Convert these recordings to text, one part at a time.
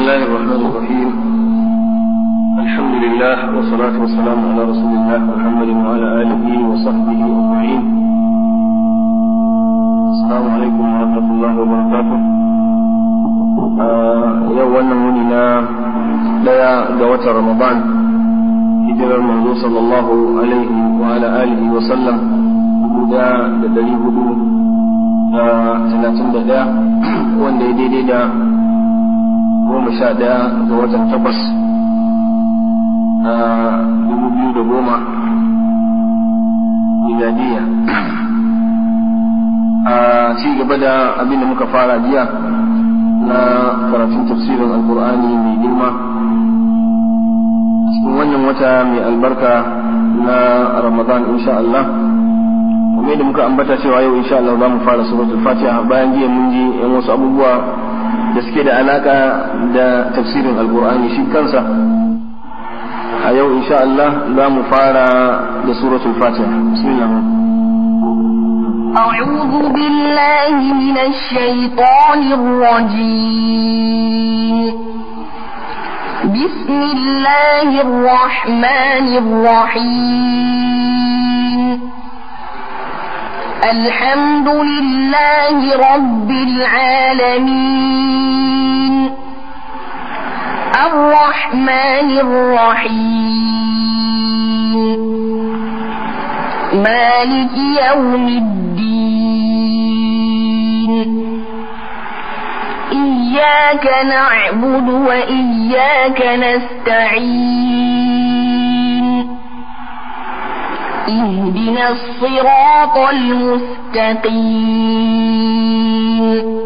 الله الرحمن الرحيم الحمد لله والصلاة والسلام على رسول الله محمد وعلى آله وصحبه أجمعين السلام عليكم ورحمة الله وبركاته yau wannan wuni na daya ga watan Ramadan hijirar manzo sallallahu alaihi wa ala alihi wa sallam guda da dari hudu da talatin da daya wanda ya daidai da goma sha daya ga watan takwas a dubu biyu da goma miladiya a ci gaba da abin da muka fara jiya na karatun tafsirin alkur'ani mai girma cikin wannan wata mai albarka na ramadan insha Allah kuma da muka ambata cewa yau insha Allah za mu fara suratul fatiha bayan jiya mun ji yan wasu abubuwa da suke da alaka da tafsirin alkur'ani shi kansa a yau insha Allah za mu fara da suratul fatiha bismillah أعوذ بالله من الشيطان الرجيم بسم الله الرحمن الرحيم الحمد لله رب العالمين الرحمن الرحيم مالك يوم الدين إياك نعبد وإياك نستعين اهدنا الصراط المستقيم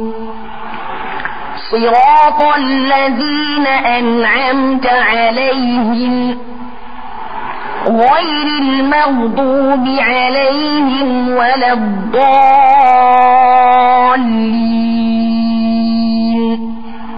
صراط الذين أنعمت عليهم غير المغضوب عليهم ولا الضالين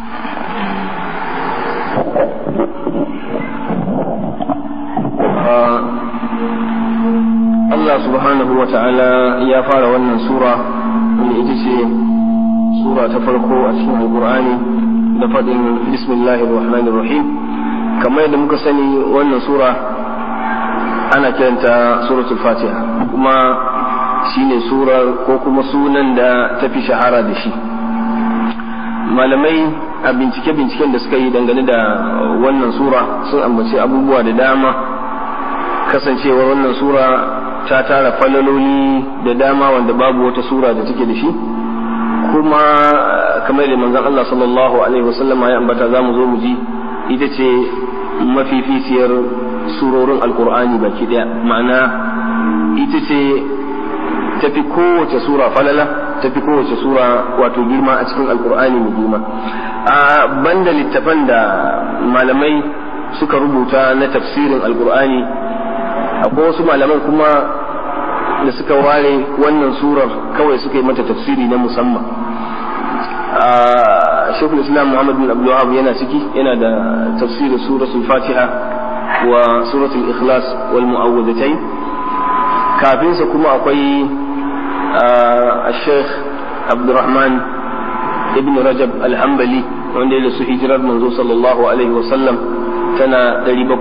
Allah subhanahu wa ta'ala ya fara wannan sura wanda ita ce sura ta farko a cikin alkur'ani da faɗin bismillahir rahmanir rahim kamar yadda muka sani wannan sura ana kiranta suratul fatiha kuma shine sura ko kuma sunan da ta fi shahara da shi malamai a bincike-binciken da suka yi dangane da wannan sura sun ambaci abubuwa da dama kasancewar wannan sura ta tara falaloli da dama wanda babu wata sura da take da shi kuma kamar da manzon Allah sallallahu alaihi wasallama ya ambata za mu zo mu ji ita ce mafificiyar surorin alkur'ani baki daya ma'ana ita ce tafi kowace sura falala tafi kowace sura wato girma a cikin alkur'ani mai girma a banda littafan da malamai suka rubuta na tafsirin alkur'ani akwai wasu malaman kuma da suka ware wannan surar kawai suka yi mata tafsiri na musamman shekul islam muhammad bin abdullahab yana ciki yana da tafsirin suratul fatiha wa suratul ikhlas wal mu'awwidatayn kafin sa kuma akwai الشيخ عبد الرحمن ابن رجب الحنبلي wanda ya su hijirar manzo sallallahu alaihi wasallam tana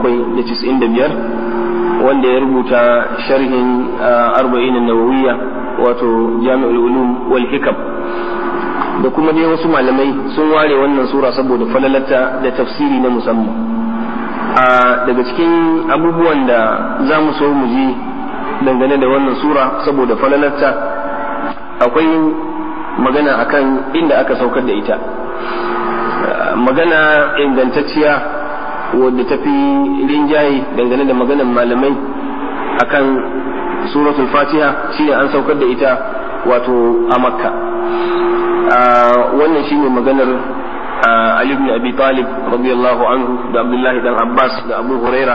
795 wanda ya rubuta sharhin arba'in nawawiyya wato jami'ul ulum wal hikam da kuma dai wasu malamai sun ware wannan sura saboda falalata da tafsiri na musamman a daga cikin abubuwan da za mu so mu ji dangane da wannan sura saboda falalarta akwai magana akan inda aka saukar da ita magana ingantacciya wadda ta fi rinjaye dangane da maganan malamai akan suratul fatiha shine an saukar da ita wato a makka wannan shine maganar Ali ibn Abi Talib radiyallahu anhu da Abdullahi dan Abbas da Abu Huraira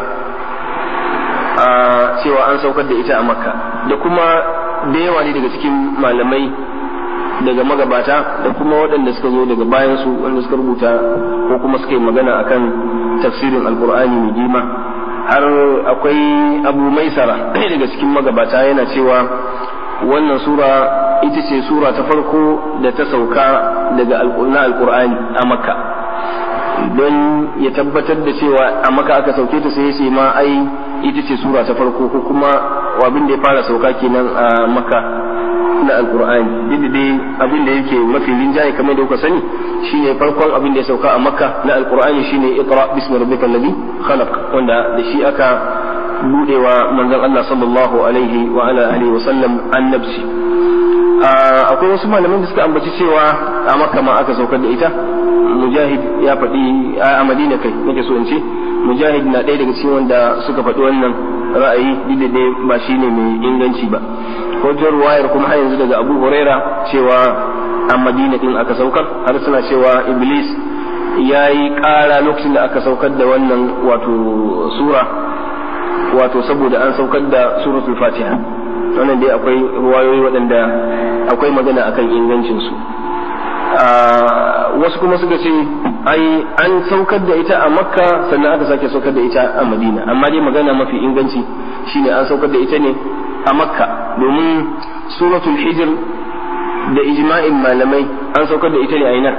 cewa an saukar da ita a makka da kuma da yawa ne daga cikin malamai daga magabata da kuma waɗanda suka zo daga bayansu wanda suka rubuta ko kuma suka yi magana akan tafsirin alkur'ani mai girma har akwai abu maisara ɗaya daga cikin magabata yana cewa wannan sura ita ce sura ta farko da ta sauka daga na alkur'ani a makka don ya tabbatar da cewa a maka aka sauke ta sai ya ma ai ita ce sura ta farko ko kuma abin da ya fara sauka kenan a maka na alkur'ani duk da dai abin da yake mafi linjaye kamar da kuka sani shine farkon abin da ya sauka a makka na alkur'ani shine iqra bismi rabbikal ladhi khalaq wanda da shi aka budewa manzon Allah sallallahu alaihi wa ala alihi wa sallam annabci akwai wasu malaman da suka ambaci cewa a makka ma aka saukar da ita mujahid ya faɗi a madina kai nake so in ce mujahid na ɗaya daga cikin wanda suka faɗi wannan ra'ayi duk da ba shi ne mai inganci ba hujjar wayar kuma har yanzu daga abu huraira cewa a madina din aka saukar har suna cewa iblis ya yi ƙara lokacin da aka saukar da wannan wato sura wato saboda an saukar da suratul fatiha wannan dai akwai ruwayoyi waɗanda akwai magana akan ingancinsu wasu kuma suka ce ai an saukar da ita a makka sannan aka sake saukar da ita a madina amma dai magana mafi inganci shine an saukar da ita ne a makka domin suratul hijr da ijma'in malamai an saukar da ita ne a ina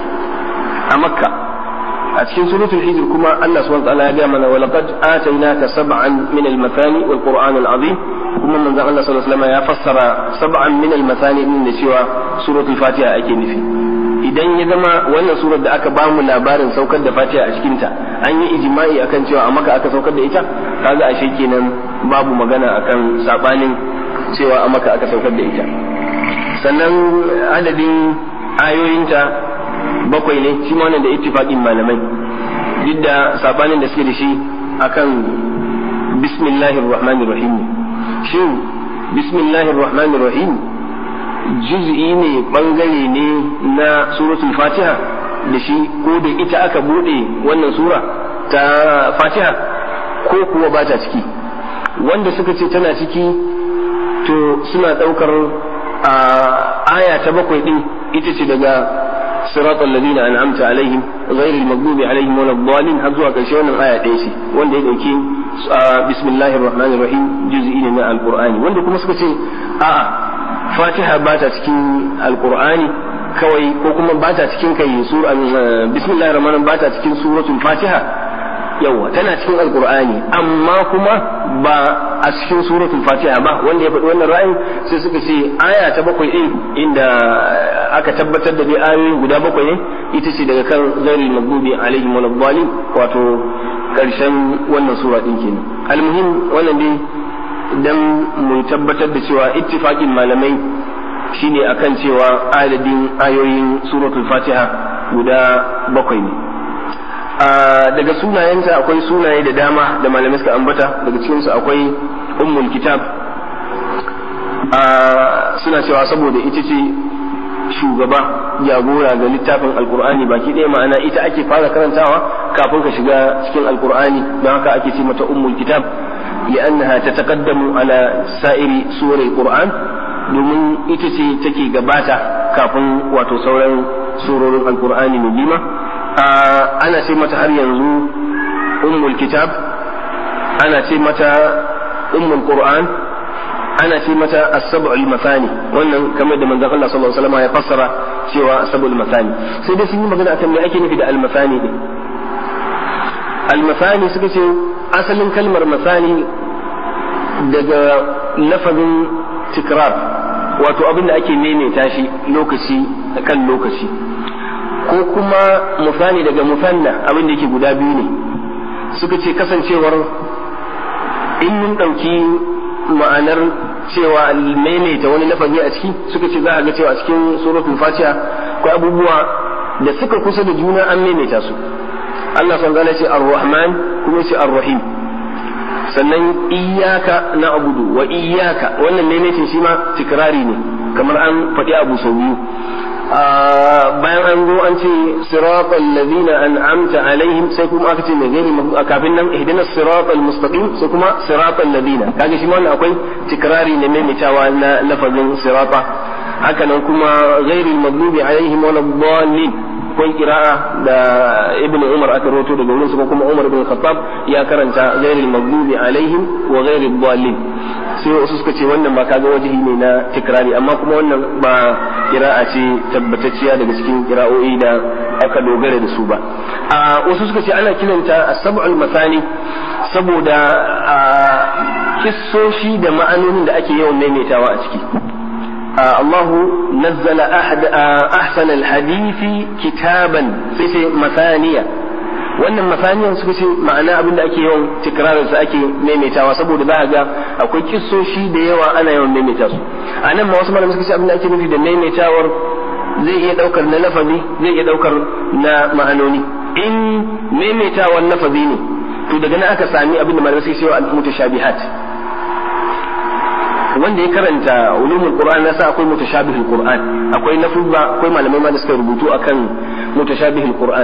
a makka a cikin suratul hijr kuma Allah subhanahu wa ta'ala ya ga mana wa laqad atainaka sab'an min al-mathani wal qur'an al-azim kuma manzon Allah sallallahu alaihi wasallam ya fassara sab'an min al-mathani din da cewa suratul fatiha ake nufi idan ya zama wannan surar da aka ba mu labarin saukar da fatiha a cikinta an yi ijma'i akan cewa a maka aka saukar da ita kaga ashe kenan babu magana akan sabanin cewa a maka aka saukar da ita sannan adadin ayoyinta bakwai ne shi ma wannan da ittifaqin malamai duk da sabanin da suke da shi akan bismillahir rahmanir rahim shin bismillahir rahmanir rahim juz'i ne bangare ne na suratul fatiha da shi ko da ita aka bude wannan sura ta fatiha ko kuwa ba ta ciki wanda suka ce tana ciki to suna daukar aya ta bakwai din ita ce daga صراط الذين أنعمت عليهم غير المغضوب عليهم ولا الضالين har zuwa ƙarshe wannan aya ɗaya ce wanda ya ɗauki bismillahir rahmanir rahim juz'i ne na alqur'ani wanda kuma suka ce a'a fatiha ba ta cikin alqur'ani kawai ko kuma ba ta cikin kai sura bismillahir rahmanir ba ta cikin suratul fatiha yawa tana cikin alqur'ani amma kuma ba a cikin suratul fatiha ba wanda ya faɗi wannan ra'ayin sai suka ce aya ta bakwai din inda aka tabbatar da dai ayoyin guda bakwai ne ita ce daga kan ghairil maghdubi alaihim waladdallin wato karshen wannan sura din kenan almuhim wannan dai dan mu tabbatar da cewa ittifaqin malamai shine akan cewa adadin ayoyin suratul fatiha guda bakwai ne daga sunayenta akwai sunaye da dama da malamai suka ambata daga cikinsu akwai ummul kitab suna cewa saboda ita ce shugaba jagora ga littafin alkur'ani baki ɗaya ma'ana ita ake fara karantawa kafin ka shiga cikin alkur'ani don haka ake ce mata ummul kitab li'annaha tataqaddamu ala sa'iri suwar alkur'an domin ita ce take gabata kafin wato sauran surorin alkur'ani mai bima ana ce mata har yanzu ummul kitab ana ce mata ummul qur'an ana ce mata as-sab'ul masani wannan kamar da manzon Allah sallallahu alaihi wasallam ya fassara cewa as-sab'ul masani sai dai sun yi magana akan me ake nufi da al-masani din al-masani suka ce asalin kalmar masani daga lafazin tikrar wato abin da ake maimaita shi lokaci kan lokaci ko kuma musani daga musanna abin da yake guda biyu ne suka ce kasancewar in mun ɗauki ma'anar cewa maimaita wani lafazi a ciki suka ce za a ga cewa a cikin suratul fatiha akwai abubuwa da suka kusa da juna an maimaita su Allah sun gane ce ar-rahman kuma ce ar-rahim sannan iyaka na abudu wa iyaka wannan maimaitin shi ma tikrari ne kamar an faɗi abu sau biyu bayan an zo an ce siratal ladina an'amta alaihim sai kuma aka ce mai gani kafin nan ihdinas siratal mustaqim sai kuma siratal ladina kaga shi wannan akwai tikrari ne maimaitawa na lafazin sirata haka nan kuma ghairil maghdubi alaihim waladdallin akwai kira'a da ibnu umar aka rawato daga wurin ko kuma umar ibn khattab ya karanta ghairil maghdubi alaihim wa ghairid dallin sai wasu suka ce wannan ba kaga wajihi ne na tikrari amma kuma wannan ba kira'a ce tabbatacciya daga cikin kira'o'i da aka dogara da su ba wasu suka ce ana kiranta as-sab'ul masani saboda kissoshi da ma'anonin da ake yawan maimaitawa a ciki الله نزل أحد أحسن الحديث كتابا في مثانية wannan masaniyan suka ce ma'ana abin da ake yawan tikrarin su ake maimaitawa saboda za a ga akwai kissoshi da yawa ana yawan maimaita su a nan ma wasu malamai suka ce abin da ake nufi da maimaitawar zai iya daukar na lafazi zai iya daukar na ma'anoni in maimaitawar lafazi ne to daga nan aka sami abin da malamai suka ce wa al-mutashabihat wanda ya karanta ulumul qur'an nasa akwai mutashabihul qur'an akwai lafuzza akwai malamai ma da suka rubutu akan mutashabihul qur'an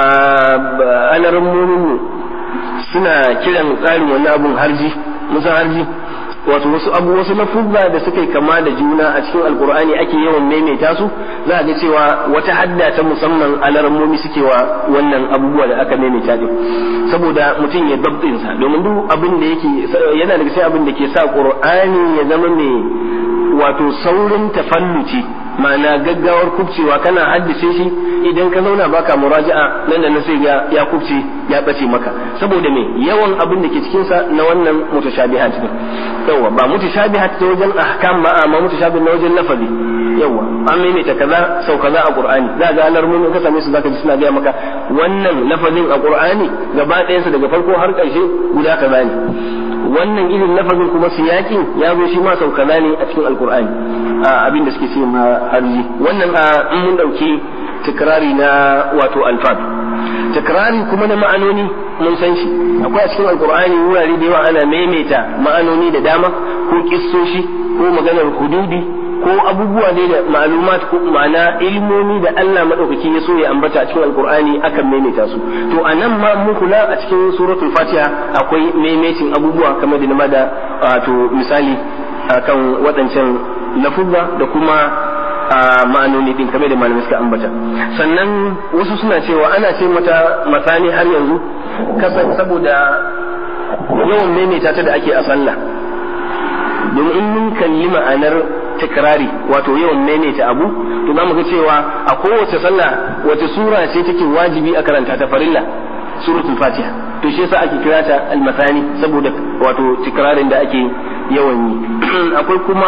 alaran mumin suna kiran tsarin wannan abun harji musan harji wato wasu abu wasu lafuzza da suka kama da juna a cikin alqur'ani ake yawan maimaita su za a ga cewa wata hadda ta musamman alarammomi suke wa wannan abubuwa da aka maimaita din saboda mutum ya dabtin sa domin duk abin da yake yana daga cikin abin da ke sa qur'ani ya zama mai wato saurin tafalluci ma'ana gaggawar kubcewa kana haddace shi idan ka zauna baka muraja'a nan da nan sai ya ya kubce ya bace maka saboda me yawan abin da ke cikin sa na wannan mutashabihat ne yawa ba mutashabihat ta wajen ahkam ba amma mutashabih na wajen lafazi yawa an maimaita kaza sau kaza a qur'ani za ga alarmun ka same su zaka ji suna gaya maka wannan lafazin a qur'ani gaba ɗayansa daga farko har ƙarshe guda kaza ne wannan irin lafazin kuma siyakin ya zo shi ma sau kaza ne a cikin alqur'ani abin da suke ce ma harji wannan in mun dauki tikrari na wato alfab tikrari kuma na ma'anoni mun san shi akwai a cikin alkur'ani wurare da yawa ana maimaita ma'anoni da dama ko kissoshi ko maganar hududi ko abubuwa ne da ma'lumat ko ma'ana ilmomi da Allah madaukaki ya so ya ambata a cikin alkur'ani akan maimaita su to anan ma mun kula a cikin suratul fatiha akwai maimaitin abubuwa kamar da na da wato misali akan waɗancan lafuzza da kuma a ma'anoni din kamar da malamai suka ambata sannan wasu suna cewa ana ce mata masani har yanzu kasan saboda yawan maimaita ta da ake a sallah domin in mun kalli ma'anar tikrari wato yawan maimaita abu to za mu ga cewa a kowace sallah wace sura ce take wajibi a karanta ta farilla suratul fatiha to shi yasa ake kira ta almasani saboda wato tikrarin da ake yawan yi akwai kuma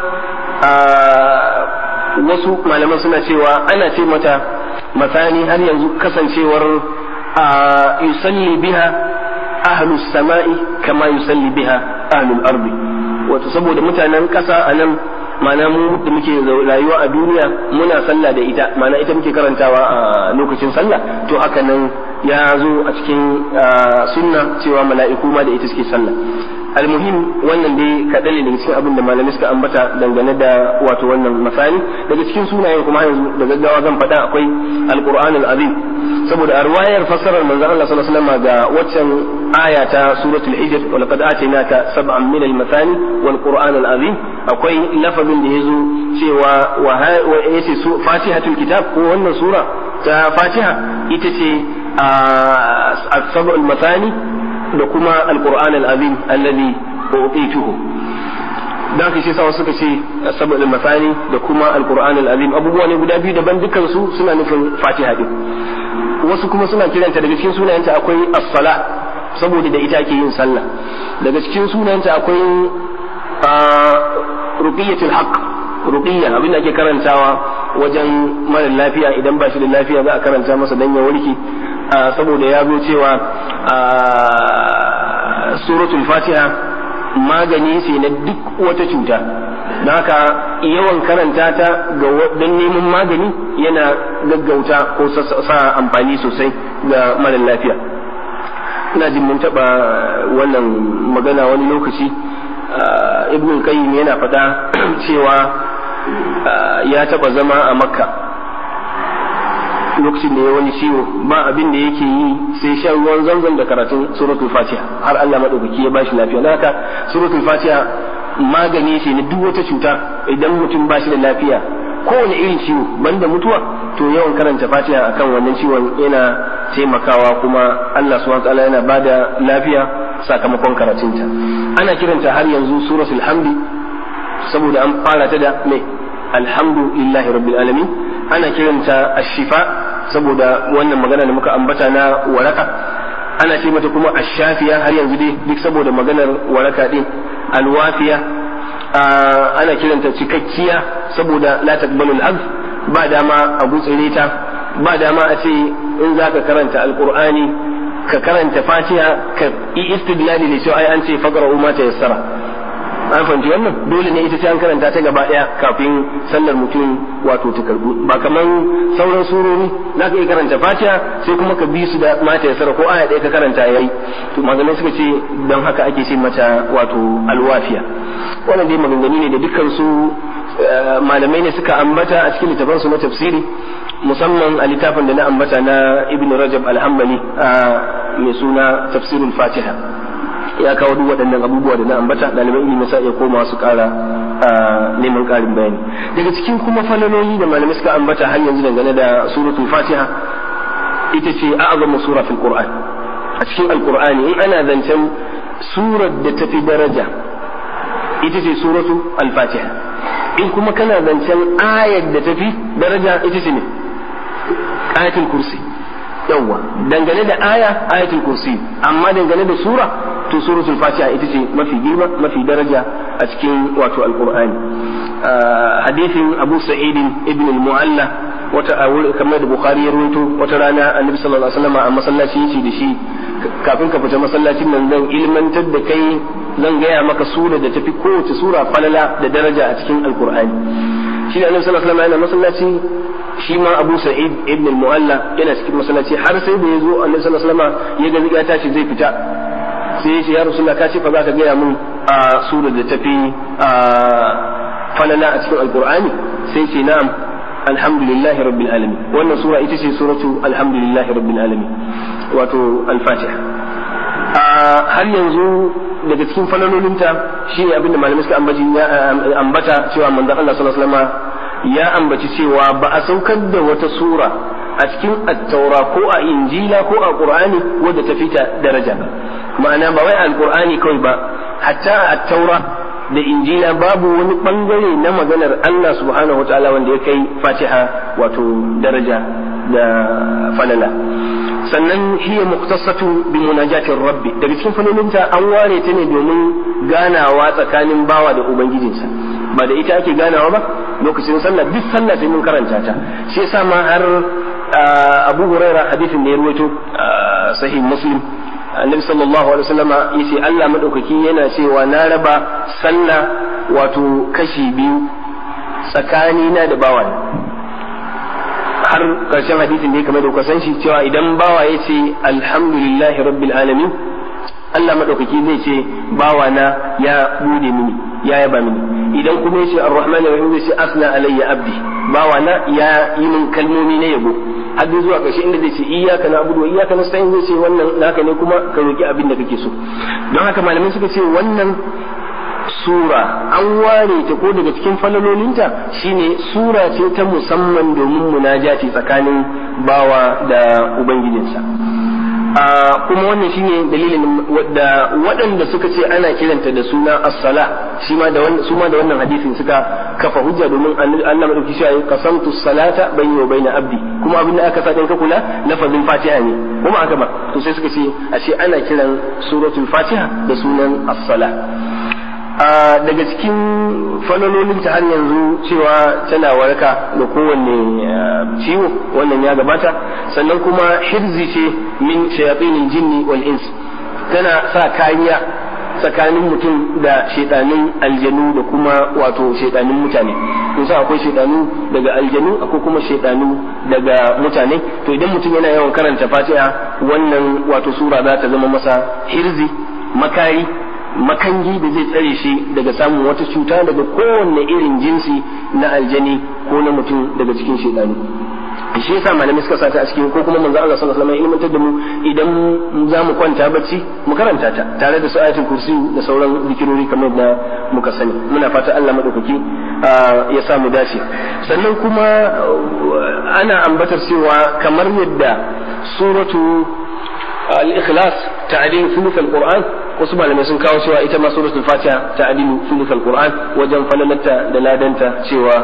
wasu malaman suna cewa ana ce mata masani har yanzu kasancewar yusalli biha ahlus sama'i kama yusalli biha ahlul ardi wato saboda mutanen kasa a nan mana mu da muke rayuwa a duniya muna sallah da ita mana ita muke karantawa a lokacin sallah to haka nan ya zo a cikin sunna cewa mala'iku ma da ita suke sallah almuhim wannan dai kaɗan ne daga cikin abin da malamai suka ambata dangane da wato wannan masani daga cikin sunayen kuma yanzu da gaggawa zan faɗa akwai alquran azim saboda a ruwayar fassarar manzon Allah sallallahu alaihi wasallam ga waccan aya ta suratul hijr wa laqad atainaka sab'an min al-masani wal qur'an al-azim akwai lafazin da yazo cewa wa yace su fatihatul kitab ko wannan sura ta fatiha ita ce as-sab'ul masani da kuma alquran alazim alladhi utituhu dan shi sa suka ce sabul masani da kuma alquran alazim abubuwa ne guda biyu daban dukkan su suna nufin fatiha din wasu kuma suna kiranta daga cikin sunayenta akwai as-sala saboda da ita ake yin sallah daga cikin sunayenta akwai ruqiyatul haqq ruqiyya abin da ake karantawa wajen mara lafiya idan ba shi da lafiya za a karanta masa dan ya warke saboda ya zo cewa suratul fatiha magani ce na duk wata cuta don haka yawan karanta ta ga don neman magani yana gaggauta ko sa amfani sosai ga mara lafiya ina jin mun taɓa wannan magana wani lokaci ibn qayyim yana faɗa cewa ya taɓa zama a makka lokacin da ya wani ciwo ba abin da yake yi sai shan ruwan zanzan da karatun suratul fatiha har Allah madaukaki ya bashi lafiya don haka suratul fatiha magani ce na duk wata cuta idan mutum ba shi da lafiya kowane irin ciwo banda mutuwa to yawan karanta fatiha akan wannan ciwon yana taimakawa kuma Allah subhanahu wataala yana bada lafiya sakamakon karatunta ana kiranta har yanzu suratul hamdi saboda an fara ta da mai alhamdu lillahi rabbil alamin ana kiranta ashifa saboda wannan magana da muka ambata na waraka ana ce mata kuma ashafiya har yanzu dai duk saboda maganar waraka din alwafiya ana kiranta cikakkiya saboda la taqbalu al ba dama a gutsire ta ba dama a ce in zaka karanta alqur'ani ka karanta fatiha ka yi istidlali da cewa ai an ce faqra'u ma tayassara an fahimci wannan dole ne ita ce an karanta ta gaba daya kafin sallar mutum wato ta karbu ba kaman sauran surori za ka iya karanta fatiha sai kuma ka bi su da mata yasara ko aya ɗaya ka karanta yayi to malamai suka ce don haka ake ce mata wato alwafiya wannan dai maganganu ne da dukkan su malamai ne suka ambata a cikin littafan su na tafsiri musamman a littafin da na ambata na ibn rajab al-hanbali mai suna tafsirul fatiha ya kawo duk waɗannan abubuwa da na ambata ɗaliban ilimi sa iya koma su ƙara neman ƙarin bayani daga cikin kuma falaloli da malamai suka ambata har yanzu dangane da suratul fatiha ita ce a'zamu sura fil qur'an a cikin alqur'ani in ana zancen surar da tafi daraja ita ce suratu al-fatiha in kuma kana zancen ayar da tafi daraja ita ce ne ayatul kursi yawwa dangane da aya ayatul kursi amma dangane da sura to suratul fatiha ita ce mafi girma mafi daraja a cikin wato alqur'ani hadithin abu sa'id ibn al-mu'alla wata kamar da bukhari ya rawaito wata rana annabi sallallahu alaihi wasallam a masallaci yace da shi kafin ka fita masallacin nan zan ilmantar da kai zan gaya maka sura da tafi kowace sura falala da daraja a cikin alqur'ani shi annabi sallallahu alaihi wasallam yana masallaci shi ma Abu Sa'id ibn al-Mu'alla yana cikin masallaci har sai da yazo Annabi sallallahu alaihi wasallam ya ga ya tashi zai fita sai ya ce ya Rasulullah ka ce fa za ka gaya mun a surar da tafi falala a cikin Alqur'ani sai ce na'am alhamdulillahi rabbil alamin wannan sura ita ce suratu alhamdulillahi rabbil alamin wato al-Fatiha har yanzu daga cikin falalolinta shine abinda malamai suka ambata cewa manzon Allah sallallahu alaihi wasallam ya ambaci cewa ba a saukar da wata sura a cikin attaura ko a injila ko a qur'ani wadda ta fita daraja ba ma'ana ba wai alqur'ani kawai ba hatta a attaura da injila babu wani bangare na maganar Allah subhanahu wataala wanda ya kai fatiha wato daraja da falala sannan hiya muktasatu bi munajatir rabbi daga cikin falolinta an ware ta ne domin ganawa tsakanin bawa da ubangijinsa ba da ita ake ganawa ba lokacin sallah duk sallah sai mun karanta ta shi yasa ma har Abu Huraira hadisin da ya ruwaito sahih Muslim Annabi sallallahu alaihi wasallama yace Allah madaukaki yana cewa na raba sallah wato kashi biyu tsakanina da bawa har karshen hadisin da ya kamar da kuka san shi cewa idan bawa ya ce alhamdulillahi rabbil alamin Allah madaukaki zai ce bawa na ya bude mini ya yaba mini idan kuma yace ar-rahman ar-rahim zai ce asna alayya abdi bawa na ya yi min kalmomi na yabo har zuwa ƙarshe inda zai ce iyyaka na'budu wa iyyaka nasta'in zai ce wannan naka ne kuma ka roki abin da kake so don haka malamai suka ce wannan sura an ware ta ko daga cikin falalolinta shine sura ce ta musamman domin munajati tsakanin bawa da ubangijinsa kuma wannan shine dalilin da waɗanda suka ce ana kiranta da suna as-sala shi ma da wannan su ma da wannan hadisin suka kafa hujja domin Allah madauki shi ayi qasamtu salata bayni wa bayna abdi kuma abin da aka sa ka kula lafazin Fatiha ne kuma aka ba to sai suka ce ashe ana kiran suratul Fatiha da sunan as-sala daga cikin falalolin ta har yanzu cewa tana waraka da kowanne ciwo wannan ya gabata sannan kuma hirzi ce min shayatinin jinni wal ins tana sa kariya tsakanin mutum da shaidanin aljanu da kuma wato shaidanin mutane kusa akwai shaidanu daga aljanu akwai kuma shaidanu daga mutane to idan mutum yana yawan karanta fatiha wannan wato sura za ta zama masa hirzi makari makangi da zai tsare shi daga samun wata cuta daga kowanne irin jinsi na aljani ko na mutum daga cikin shaidanu shi yasa malamai suka sata a cikin ko kuma manzo Allah sallallahu alaihi wasallam ilmantar da mu idan za mu kwanta bacci mu karanta ta tare da su ayatul kursi da sauran zikirori kamar da muka sani muna fata Allah madaukaki ya sa mu dace sannan kuma ana ambatar cewa kamar yadda suratu al-ikhlas ta'dil thuluth al-qur'an wasu malamai sun kawo cewa ita ma suratul fatiha ta'dilu thuluth al-qur'an wajen falalata da ladanta cewa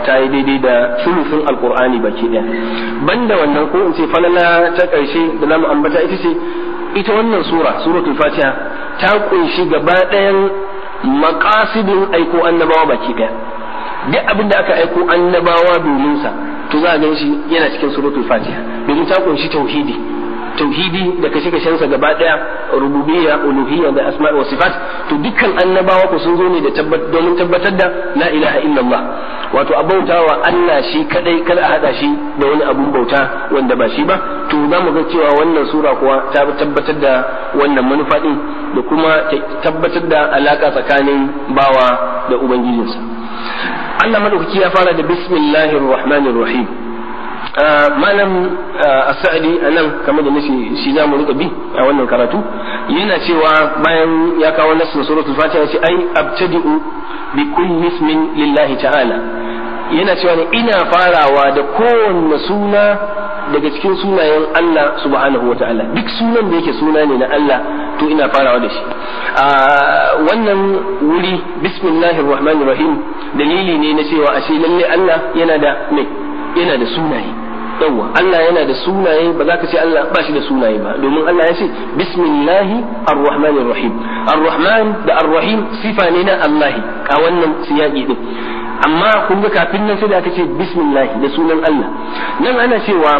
ta yi daidai da sulufin alkur'ani baki ɗaya banda wannan ko in ce falala ta ƙarshe da zamu ambata ita ce ita wannan sura suratul fatiha ta kunshi gaba ɗayan maqasidin aiko annabawa baki ɗaya duk abin da aka aiko annabawa domin sa to za a gan shi yana cikin suratul fatiha domin ta kunshi tauhidi tauhidi da kashe kashensa gaba daya rububiyya uluhiyya da asma'i wa sifat to dukkan annabawa ku sun zo ne da domin tabbatar da la ilaha illallah wato a bautawa Allah shi kadai kada a hada shi da wani abun bauta wanda ba shi ba to za mu ga cewa wannan sura kuwa ta tabbatar da wannan manufa din da kuma tabbatar da alaka tsakanin bawa da ubangijinsa Allah madaukaki ya fara da bismillahir rahmanir rahim malam as-sa'di anan kamar da nace shi za mu rika bi a wannan karatu yana cewa bayan ya kawo nassin suratul fatiha sai ai abtadi'u bi kulli ismin lillahi ta'ala yana cewa ne ina farawa da kowanne suna daga cikin sunayen Allah subhanahu wa ta'ala duk sunan da yake suna ne na Allah to ina farawa da shi a wannan wuri bismillahir rahmanir rahim dalili ne na cewa ashe lalle Allah yana da mai yana da sunaye yawwa Allah yana da sunaye ba za ka ce Allah ba shi da sunaye ba domin Allah ya ce bismillahi ar-rahmanir rahim ar-rahman da ar-rahim sifa ne na Allah a wannan siyaki din amma kun ga kafin nan sai da aka ce bismillahi da sunan Allah nan ana cewa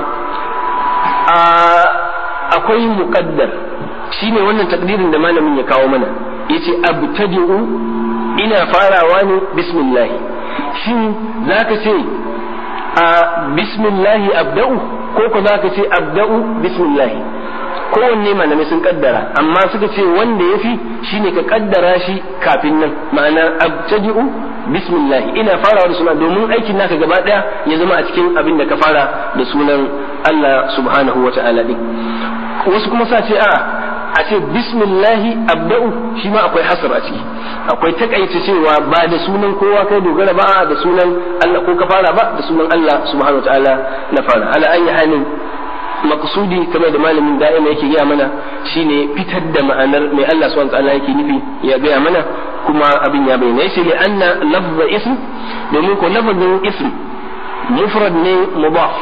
akwai muqaddar shine wannan takdirin da malamin ya kawo mana yace abtadi'u ina farawa ne bismillahi shin zaka ce a bismillahi abda'u ko ko zaka ce abda'u bismillahi kowanne malamai sun kaddara amma suka ce wanda ya fi shine ka kaddara shi kafin nan ma'ana abtadi'u bismillahi ina farawa da suna domin aikin naka gaba daya ya zama a cikin abin da ka fara da sunan Allah subhanahu wa ta'ala din wasu kuma sa ce a a ce bismillahi abda'u shi ma akwai hasar a ciki akwai takaice cewa ba da sunan kowa kai dogara ba da sunan Allah ko ka fara ba da sunan Allah subhanahu wa ta'ala na fara ala ayi halin maksudi kamar da malamin da'ima yake gaya mana shine fitar da ma'anar mai Allah subhanahu wa ta'ala yake nufi ya gaya mana kuma abin ya bayyana yace li anna lafza ism domin ko lafazin ism mufrad ne mudaf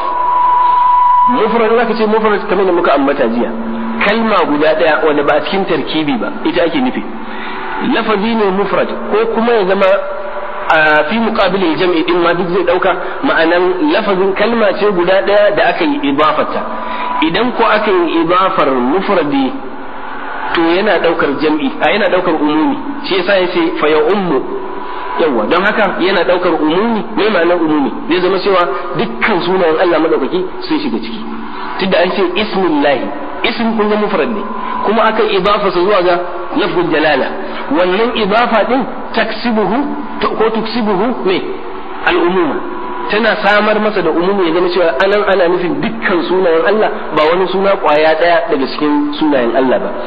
mufrad zaka ce mufrad kamar da muka ambata jiya kalma guda ɗaya wanda ba a cikin tarkibi ba ita ake nufi lafazi ne mufrad ko kuma ya zama a fi muqabilil jam'i din ma duk zai dauka ma'anan lafazin kalma ce guda ɗaya da aka yi idafata idan ko aka yi idafar mufradi to yana daukar jam'i a yana daukar umumi shi yasa yace fa ya ummu yawa don haka yana daukar umumi mai ma'anar umumi zai zama cewa dukkan sunayen Allah madaukaki sun shiga ciki tunda an ce ismillahi ism kun ga mufrad ne kuma aka idafa sa zuwa ga lafzul jalala wannan idafa din taksibuhu ko tuksibuhu me al'umuma tana samar masa da umumi ya zama cewa anan ana nufin dukkan sunayen Allah ba wani suna kwaya daya daga cikin sunayen Allah ba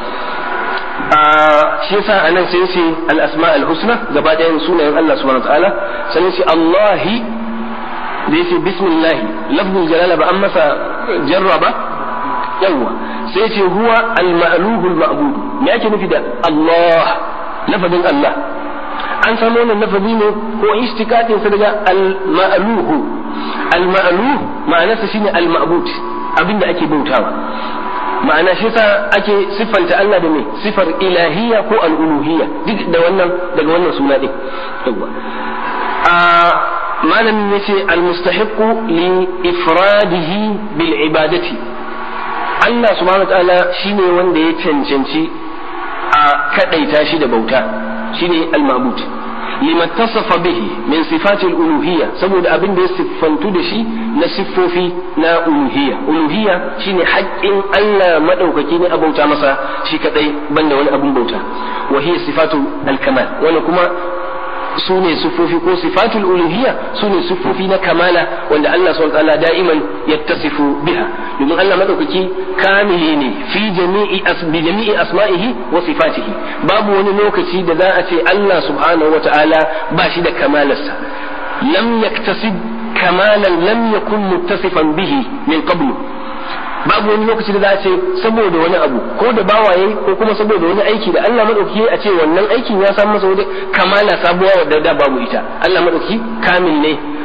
shi yasa anan sai ce al-asma al-husna gaba ɗayan sunayen Allah subhanahu wa ta'ala sai ce Allahi da yace bismillah lafzul jalala ba an masa jarra ba yawa sai ce huwa al-ma'luhu al-ma'bud me ake nufi da Allah lafazin Allah an san wannan lafazi ne ko istikatin sa daga al-ma'luhu al-ma'luh ma'anarsa shine al-ma'bud abinda ake bautawa ma'ana shi sa ake siffanta Allah da me sifar ilahiyya ko al-uluhiyya duk da wannan daga wannan suna din yawa a malamin yace al-mustahiqu li ifradihi bil ibadati Allah subhanahu ta'ala shine wanda ya cancanci a kadaita shi da bauta shine al-ma'bud lima tasafa bihi min sifati al-uluhiyya saboda abin da ya siffantu da shi na siffofi na uluhiyya uluhiyya shine haƙƙin Allah madaukaki ne a bauta masa shi kadai banda wani abin bauta wa hiya sifatu al-kamal wani kuma su ne siffofi ko sifatul uluhiyya su ne siffofi na kamala wanda Allah subhanahu wa ta'ala da'iman yattasifu biha domin Allah madaukaki kamili ne fi jami'i bi jami'i asma'ihi wa sifatihi babu wani lokaci da za a ce Allah subhanahu wa ta'ala ba shi da kamalarsa lam yaktasib kamalan lam yakun muttasifan bihi min qablu babu wani lokaci da za a ce saboda wani abu ko da bawaye ko kuma saboda wani aiki da Allah madauki a ce wannan aikin ya samu masa wani kamala sabuwa wadda da babu ita Allah madauki kamil ne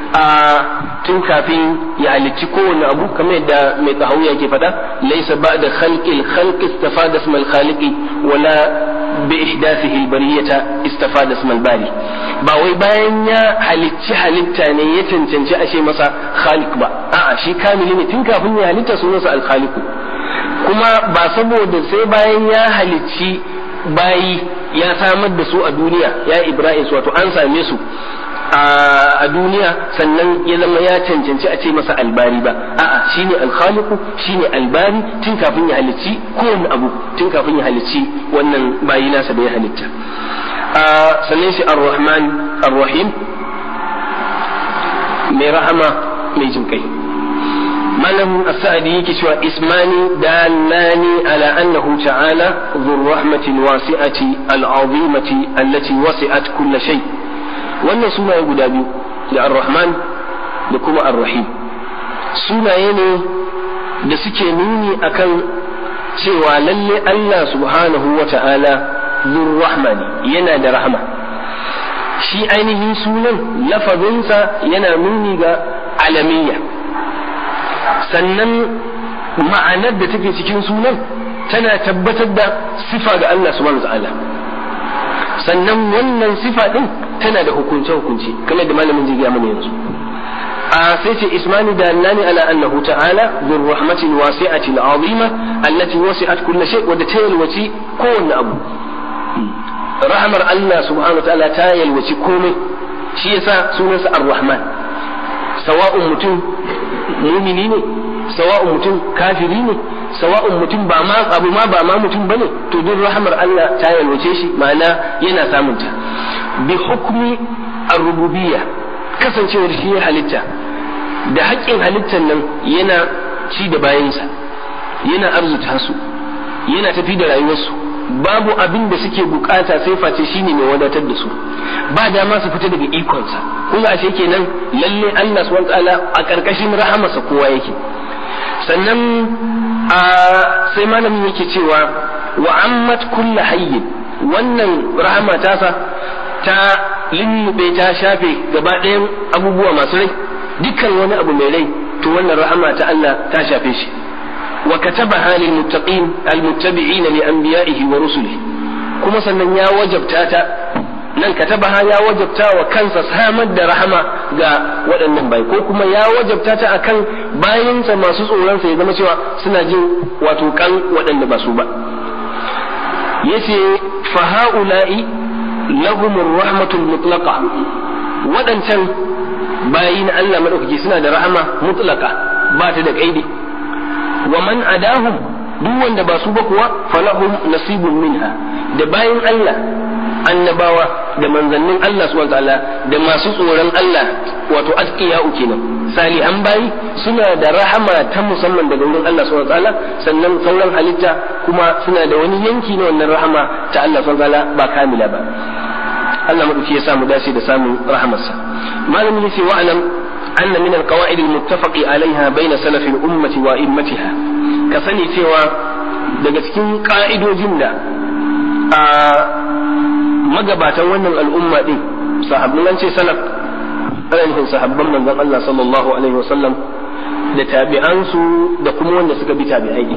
a tun kafin ya halicci kowane abu kamar yadda mai tsahawiya ke faɗa laisa ba'da khalqil khalq istafada ismal khaliqi wala bi ihdathihi albariyata istafada ismal bari ba wai bayan ya halicci halitta ne ya cancanci a ce masa khaliq ba a'a shi kamili ne tun kafin ya halitta sunansa al-khaliqu kuma ba saboda sai bayan ya halicci bayi ya samar da su a duniya ya ibrahim su wato an same su a duniya sannan ya zama ya cancanci a ce masa albari ba a'a shine alkhaliqu shine albari tun kafin ya halicci kowane abu tun kafin ya halicci wannan bayi nasa da ya halitta sannan shi ar-rahman ar-rahim mai rahama mai jinkai malam as-sa'di yake cewa ismani dallani ala annahu ta'ala dhur rahmatin wasi'ati al-azimati allati wasi'at kull shay wannan sunaye guda biyu da ar-rahman da kuma ar-rahim sunaye ne da suke nuni akan cewa lalle Allah subhanahu wa ta'ala dhur rahmani yana da rahma shi ainihin sunan lafazinsa yana nuni ga alamiyya sannan ma'anar da take cikin sunan tana tabbatar da sifa ga Allah subhanahu ta'ala sannan wannan sifa din tana da hukunce hukunce kamar da malamin zai gaya mana yanzu a sai ce ismani da annani ala annahu ta'ala bir rahmatin wasi'ati al'azima allati wasi'at kulli shay wadda ta yalwaci kowanne abu rahmar Allah subhanahu ta'ala ta yalwaci komai shi yasa sunansa ar-rahman sawa'un mutum mumini ne sawa'un mutum kafiri ne sawa'un mutum ba ma abu ma ba ma mutum bane to duk rahmar Allah ta yalwace shi ma'ana yana samun ta bi hukmi ar-rububiyya kasancewar shi ya halitta da haƙƙin halittar nan yana ci da bayansa yana arzuta su yana tafi da rayuwarsu babu abin da suke bukata sai face shine mai wadatar da su ba dama su fita daga ikonsa kun ga ashe kenan lalle Allah subhanahu wataala a karkashin rahamarsa kowa yake sannan a sai malamin yake cewa wa ammat kullu hayyin wannan rahama tasa ta lullube ta shafe gaba ɗayan abubuwa masu rai dukkan wani abu mai rai to wannan rahama ta Allah ta shafe shi وكتبها للمتقين المتبعين لأنبيائه ورسله كما سنن يا وجبتا nan katabaha ya wajabta wa kansa samar da rahama ga waɗannan bai ko kuma ya wajabta ta akan bayansa masu tsoronsa ya zama cewa suna jin wato kan waɗanda ba su ba yace fa haula'i lahumur rahmatul mutlaqa waɗancan bayi na Allah madaukaki suna da rahama mutlaqa ba ta da kaidi wa man adahum duk wanda ba su ba kuwa falahum nasibun minha da bayin Allah annabawa da manzannin Allah subhanahu ta'ala da masu tsoron Allah wato askiya kenan salihan bayi suna da rahama ta musamman daga wurin Allah subhanahu ta'ala sannan sauran halitta kuma suna da wani yanki na wannan rahama ta Allah subhanahu ta'ala ba kamila ba Allah madauki ya samu dace da samun rahamarsa malamin yace wa'lam أن من القواعد المتفق عليها بين سلف الأمة وإمتها كسني سوى daga cikin ƙa'idojin da a magabatan wannan al'umma ɗin sahabbin an ce salaf ana nufin sahabban manzon Allah sallallahu alaihi wasallam da tabi'ansu da kuma wanda suka bi tabi'ai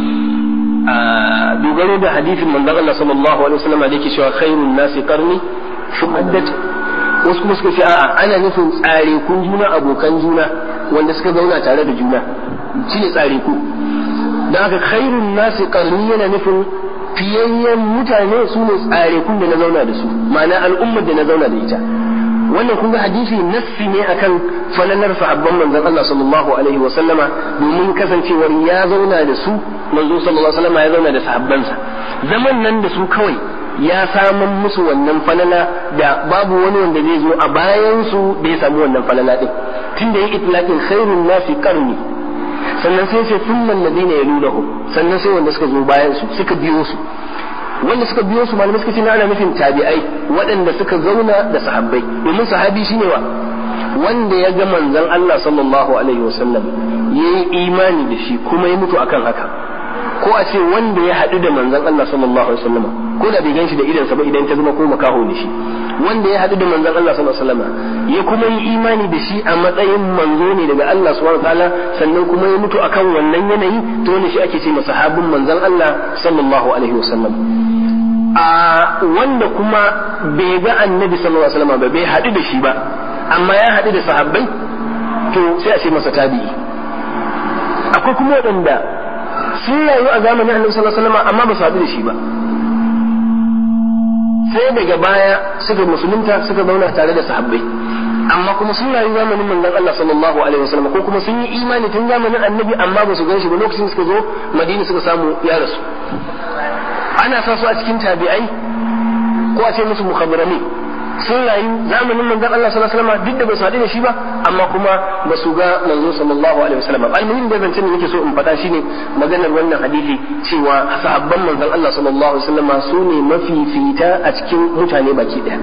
a dogaro da hadisin manzon Allah sallallahu alaihi wasallam da yake cewa khairun nasi qarni shumaddat wasu kuma suka ce a'a ana nufin tsare kun juna abokan juna wanda suka zauna tare da juna shi ne tsare ku da haka khairun nasi karni yana nufin fiyayyen mutane su ne tsare kun da na zauna da su ma'ana al'ummar da na zauna da ita wannan kun ga hadisi nassi ne akan falalar sahabban manzon Allah sallallahu alaihi wa sallama domin kasancewar ya zauna da su manzo sallallahu alaihi wa sallama ya zauna da sahabbansa zaman nan da su kawai ya saman musu wannan falala da babu wani wanda zai zo a bayan su da ya samu wannan falala din tunda ya itlaqin khairun nasi qarni sannan sai sai thumma alladhina yalunahu sannan sai wanda suka zo bayan su suka biyo su wanda suka biyo su malamai suka ce ana nufin tabi'ai waɗanda suka zauna da sahabbai domin sahabi shine wa wanda ya ga manzon Allah sallallahu alaihi wasallam yayi imani da shi kuma ya mutu akan haka ko a ce wanda ya haɗu da manzon Allah sallallahu alaihi wasallam ko da bai ganshi da idansa ba idan ta zama ko makaho ne shi wanda ya haɗu da manzon Allah sallallahu alaihi wasallam ya kuma yi imani da shi a matsayin manzo ne daga Allah subhanahu wataala sannan kuma ya mutu akan wannan yanayi to wannan shi ake ce masa sahabin manzon Allah sallallahu alaihi wasallam a wanda kuma bai ga annabi sallallahu alaihi wasallam ba bai haɗu da shi ba amma ya haɗu da sahabbai to sai a ce masa tabi'i akwai kuma waɗanda sun rayu a zamanin annabi sallallahu alaihi wasallam amma ba su haɗu da shi ba sai daga baya suka musulunta suka zauna tare da sahabbai amma kuma sun rayu zamanin manzon Allah sallallahu alaihi wasallam ko kuma sun yi imani tun zamanin annabi amma ba su gan shi ba lokacin suka zo madina suka samu ya rasu ana sa su a cikin tabi'ai ko a ce musu mukhabarani sun rayu zamanin manzon Allah sallallahu alaihi wasallam duk da ba su haɗu da shi ba amma kuma ba su ga manzo sallallahu alaihi wasallam almuhim da zancen da nake so in faɗa shine maganar wannan hadisi cewa sahabban manzon Allah sallallahu alaihi wasallam su ne mafifita a cikin mutane baki ɗaya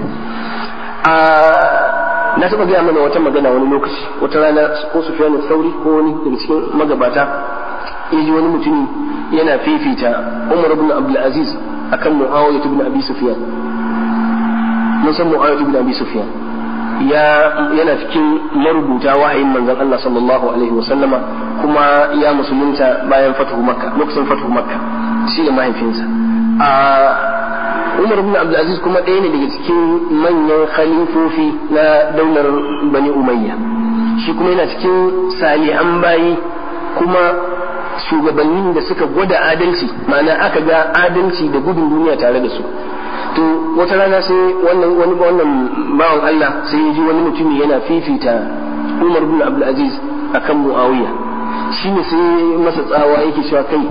na taɓa gaya mana wata magana wani lokaci wata rana ko Sufyan Sauri ko wani daga cikin magabata ya ji wani mutumi yana fifita Umar ibn Abdul Aziz akan Muawiya ibn Abi Sufyan mun san Muawiya ibn Abi Sufyan ya yana cikin marubuta wahayin manzon Allah sallallahu alaihi wa sallama kuma ya musulunta bayan fatuhu Makka lokacin fatuhu Makka shi da mahaifinsa a Umar ibn Abdul Aziz kuma ɗaya ne daga cikin manyan khalifofi na daular Bani Umayya shi kuma yana cikin salihan bayi kuma shugabannin da suka gwada adalci ma'ana aka ga adalci da gudun duniya tare da su to wata rana sai wannan wani wannan bawan Allah sai ya ji wani mutumi yana fifita Umar bin Abdul Aziz akan Muawiya shine sai masa tsawa yake cewa kai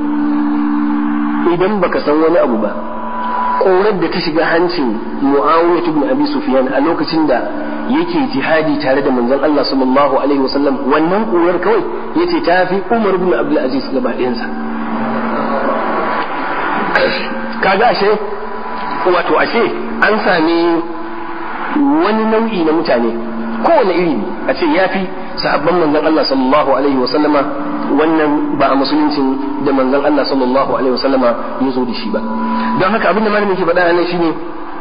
idan baka san wani abu ba korar da ta shiga hancin Muawiya ibn Abi Sufyan a lokacin da yake jihadi tare da manzon Allah sallallahu alaihi wasallam wannan korar kawai yace ta fi Umar ibn Abdul Aziz gaba ɗayansa kaga ashe wato ashe an sami wani nau'i na mutane kowane iri ne a ce ya fi sahabban manzon Allah sallallahu alaihi wasallama wannan ba a musuluncin da manzon Allah sallallahu alaihi wasallama ya zo da shi ba don haka abin da malamin ke faɗa nan shine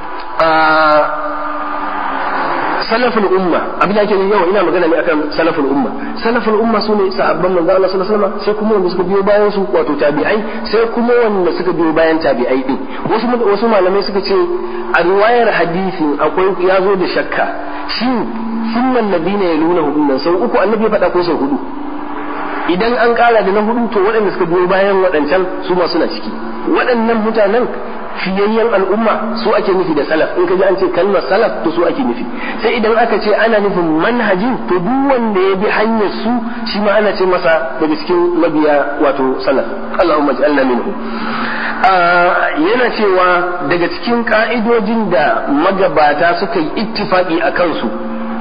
salaful umma abin da ake yi yawa ina magana ne akan salaful umma salaful umma sune sahabban manzo Allah sallallahu alaihi wasallam sai kuma wanda suka biyo bayan su wato tabi'ai sai kuma wanda suka biyo bayan tabi'ai din wasu wasu malamai suka ce a riwayar hadisi akwai ya zo da shakka shin sunnan nabina ya nuna hudun nan sau uku annabi ya faɗa ko sau hudu idan an ƙara da na hudu to waɗanda suka biyo bayan waɗancan su ma suna ciki waɗannan mutanen fiyayyen al'umma su ake nufi da salaf in ka ji an ce kalmar salaf to su ake nufi sai idan aka ce ana nufin manhajin to duk wanda ya bi hanyar su shi ma ana ce masa daga cikin mabiya wato salaf Allahumma ij'alna minhu yana cewa daga cikin ka'idojin da magabata suka yi ittifaqi a kansu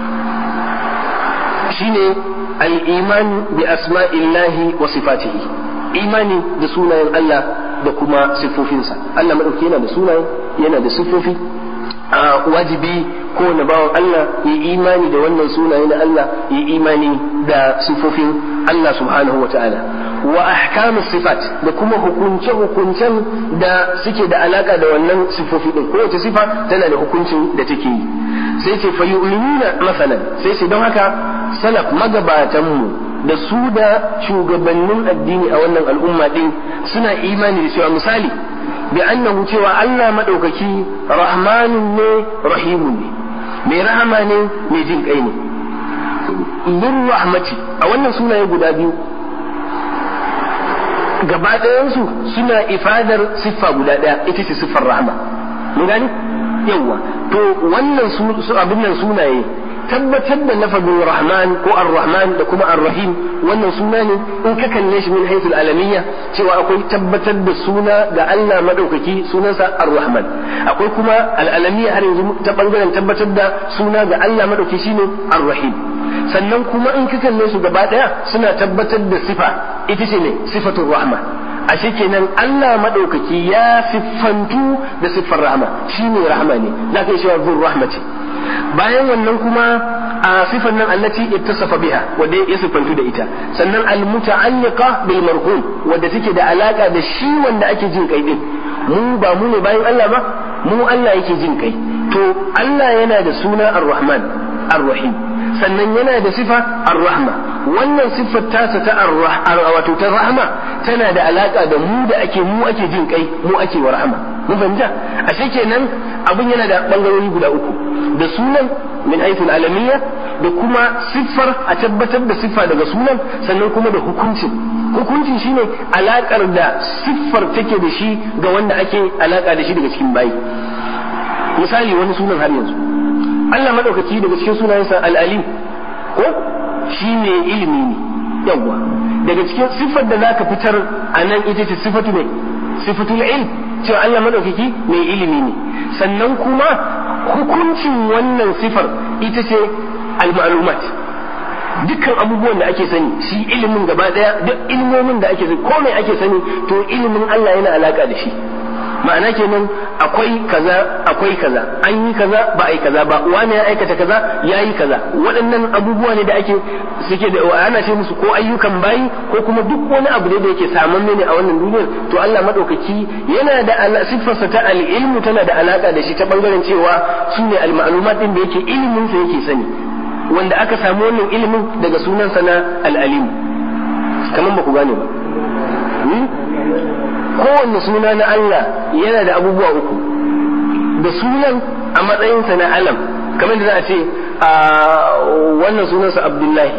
shine al-iman bi asma'illahi wa sifatihi imani da sunayen Allah da kuma siffofinsa Allah maɗauki yana da sunaye yana da siffofi a wajibi ko na bawan Allah ya imani da wannan sunaye na Allah ya imani da siffofin Allah subhanahu wa ta'ala wa ahkamus sifat da kuma hukunce hukuncen da suke da alaka da wannan siffofi din kowace sifa tana da hukuncin da take yi sai ce fa yu'minuna masalan sai ce don haka salaf magabatanmu da su da shugabannin addini a wannan al'umma din suna imani da cewa misali bi annahu cewa Allah madaukaki rahmanun ne rahimun ne mai rahama ne mai jin kai ne lir rahmati a wannan sunaye guda biyu gaba ɗayansu suna ifadar siffa guda ɗaya ita ce siffar rahama mun gani yawa to wannan su abin nan sunaye tabbatar da lafazin rahman ko ar-rahman da kuma ar-rahim wannan suna ne in ka kalle shi min haythul alamiyya cewa akwai tabbatar da suna ga Allah madaukaki sunansa ar-rahman akwai kuma al-alamiyya har yanzu ta bangaren tabbatar da suna ga Allah madaukaki shine ar-rahim sannan kuma in ka kalle su gaba daya suna tabbatar da sifa ita ce ne sifatul rahma ashe kenan Allah madaukaki ya siffantu da siffar rahma shine rahma ne zaka yi cewa zur rahmati bayan wannan kuma a sifan nan allati ittasafa biha wanda ya sifantu da ita sannan almuta'alliqa bil marhum wanda take da alaka da shi wanda ake jin kai din mu ba mu ne bayan Allah ba mu Allah yake jin kai to to Allah yana da suna ar-rahman ar-rahim sannan yana da sifa ar-rahma wannan siffar tasa ta wato ta rahma tana da alaka da mu da ake mu ake jin kai mu ake wa rahma mun fahimta ashe kenan abun yana da bangarori guda uku da sunan min haythul alamiyya da kuma siffar a tabbatar da siffa daga sunan sannan kuma da hukuncin hukuncin shine alakar da siffar take da shi ga wanda ake alaka da shi daga cikin bayi misali wani sunan har yanzu Allah madaukaki daga cikin sunayensa al-alim ko shi ne ilimi ne yawwa daga cikin siffar da zaka fitar a nan ita ce sifatu ne sifatul ilm cewa Allah madaukaki mai ilimi ne sannan kuma hukuncin wannan sifar ita ce al-ma'lumat dukkan abubuwan da ake sani shi ilimin gaba daya duk ilmomin da ake sani komai ake sani to ilimin Allah yana alaka da shi ma'ana kenan akwai kaza akwai kaza an yi kaza ba a yi kaza ba wani ya aikata kaza ya yi kaza waɗannan abubuwa ne da ake suke da ana ce musu ko ayyukan bayi ko kuma duk wani abu ne da yake saman ne a wannan duniyar to Allah madaukaki yana da siffarsa ta al-ilmu tana da alaka da shi ta bangaren cewa su ne al-ma'lumat din da yake ilimin sa yake sani wanda aka samu wannan ilimin daga sunansa na al-alim kaman ba ku gane ba kowanne suna na Allah yana da abubuwa uku da sunan a matsayinsa na alam kamar da za a ce a wannan sunansa Abdullahi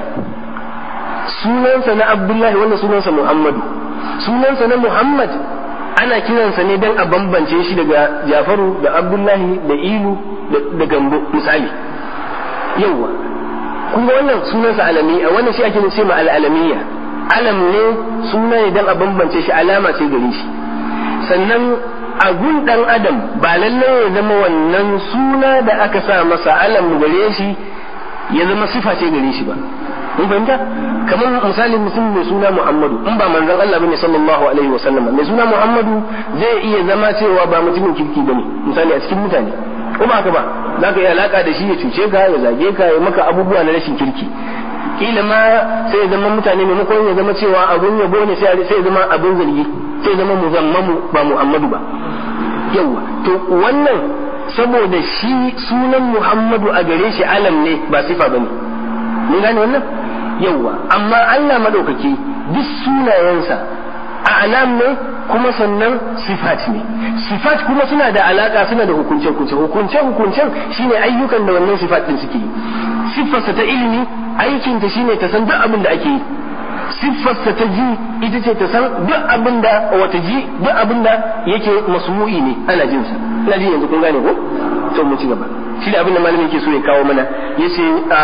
sunansa na Abdullahi wannan sunansa Muhammadu sunansa na Muhammad ana kiransa ne don a bambance shi daga Jafaru da Abdullahi da Ilu da Gambo misali yawwa kuma wannan sunansa alami a wannan shi ake ce ma al'alamiyya alam ne suna ne don a bambance shi alama ce gare shi sannan a gun dan adam ba lallai ya zama wannan suna da aka sa masa alam gare shi ya zama sifa ce gare shi ba mun fahimta kamar misalin mutum mai suna Muhammadu in ba manzon Allah bane sallallahu alaihi wa sallam mai suna Muhammadu zai iya zama cewa ba mutumin kirki bane misali a cikin mutane ko ba haka ba zaka yi alaka da shi ya cuce ka ya zage ka ya maka abubuwa na rashin kirki kila ma sai ya zama mutane maimakon ya zama cewa abun yabo ne sai ya zama abun zargi sai ya zama muzammamu ba Muhammadu ba yawa to wannan saboda shi sunan Muhammadu a gare shi alam ne ba sifa bane mun gane wannan yawa amma Allah madaukaki duk sunayensa a alam ne kuma sannan sifat ne sifat kuma suna da alaka suna da hukunce hukunce hukunce hukuncen shine ayyukan da wannan sifat din suke yi siffarsa ta ilimi aikinta shine ta san duk abin da ake yi siffarsa ta ji ita ce ta san duk abin da wata ji duk abin da yake masmu'i ne ana jin sa ina ji yanzu kun gane ko to mu ci gaba shi da abin da malamin yake so ya kawo mana yace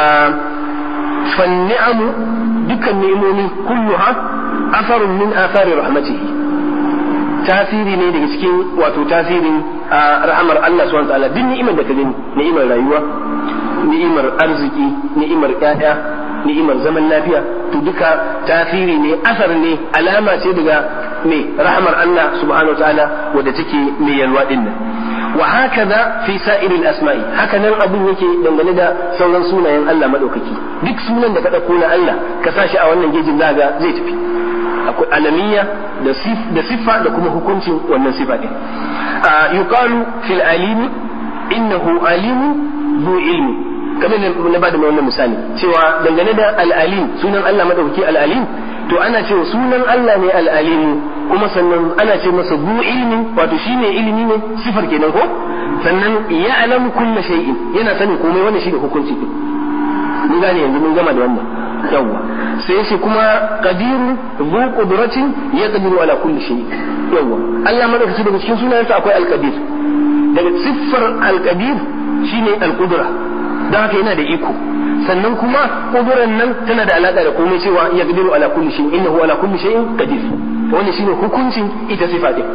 fan ni'amu dukkan ni'imomi kulluha asarun min asari rahmatihi tasiri ne daga cikin wato tasirin rahamar Allah subhanahu wa ta'ala duk ni'imar da ka gani ni'imar rayuwa ni'imar arziki ni'imar ƴaƴa ni'imar zaman lafiya to duka tasiri ne asar ne alama ce daga me rahmar Allah subhanahu wa ta'ala wadda take mai yalwa din nan wa hakaza fi sa'iril asma'i haka nan abun yake dangane da sauran sunayen Allah madaukaki duk sunan da ka dauko na Allah ka sashi a wannan gejin zaga zai tafi akwai alamiya da siffa da kuma hukuncin wannan sifa din yuqalu fil alimi innahu alimun zu ilmi kamar na bada mai wannan misali cewa dangane da al'alim sunan Allah madaukaki al'alim to ana cewa sunan Allah ne al'alim kuma sannan ana ce masa zu ilmi wato shine ilimi ne sifar kenan ko sannan ya alamu kullu shay'in yana sanin komai wannan shine hukunci din mun gane yanzu mun gama da wannan yawwa sai shi kuma qadiru zu qudratin yaqdiru ala kulli shay yawwa Allah madaukaki daga cikin sunayensa akwai al-qadir daga siffar al-qadir shine al-qudra don haka yana da iko sannan kuma kuduran nan tana da alaka da komai cewa ya gadiru ala kulli shay'in innahu ala kulli shay'in qadir wannan shine hukuncin ita sifa din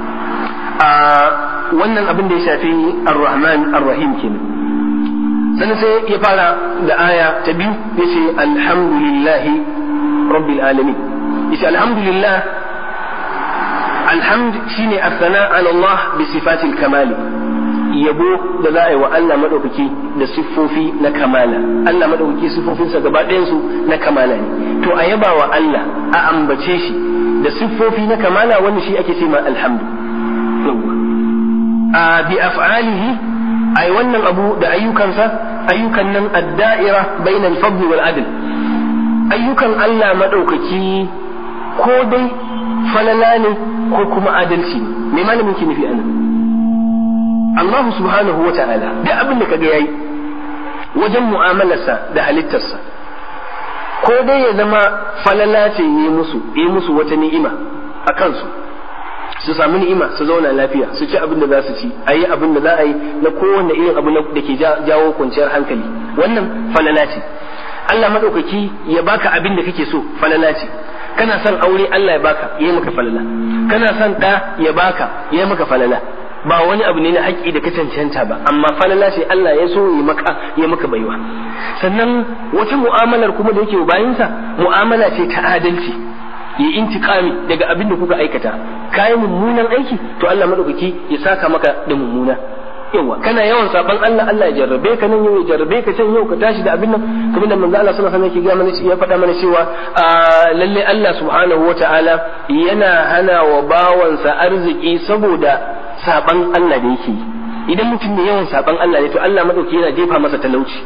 a wannan abin da ya shafi ar-rahman ar-rahim kenan sannan sai ya fara da aya ta biyu yace alhamdulillahi rabbil alamin yace alhamdulillah alhamd shine as-sana ala Allah bi sifatil kamali yabo da za a yi wa Allah maɗaukaki da siffofi na kamala Allah maɗaukaki siffofinsa gaba ɗayansu na kamala ne to a yaba wa Allah a ambace shi da siffofi na kamala wani shi ake ce ma alhamdu a bi af'alihi ai wannan abu da ayyukansa ayyukan nan ad-da'ira bainal fadl wal adl ayyukan Allah madaukaki ko dai falala ne ko kuma adalci ne me malamin ki nufi anan Allah subhanahu wa ta'ala duk abin da kaga yayi wajen mu'amalarsa da halittarsa ko dai ya zama falala ce yi musu yi musu wata ni'ima a kansu su samu ni'ima su zauna lafiya su ci abin da za su ci a yi abin da za a yi na kowane irin abu da ke jawo kwanciyar hankali wannan falala ce Allah maɗaukaki ya baka abin da kake so falala ce kana son aure Allah ya baka ya maka falala kana son ɗa ya baka ya maka falala ba wani abu ne na haƙƙi da ka cancanta ba amma falala ce Allah ya so ya maka ya maka baiwa sannan wata mu'amalar kuma da yake bayansa mu'amala ce ta adalci ya intiqami daga abin da kuka aikata kayi mummunan aiki to Allah madaukaki ya saka maka da mummuna yawa kana yawan saban Allah Allah ya jarrabe ka nan yau ya jarrabe ka can yau ka tashi da abin nan kamar da manzo Allah sallallahu alaihi wasallam yake ga ya faɗa mana cewa lalle Allah subhanahu wataala yana hana wa bawansa arziki saboda saban Allah da yake idan mutum ne yawan saban Allah ne to Allah madauki yana jefa masa talauci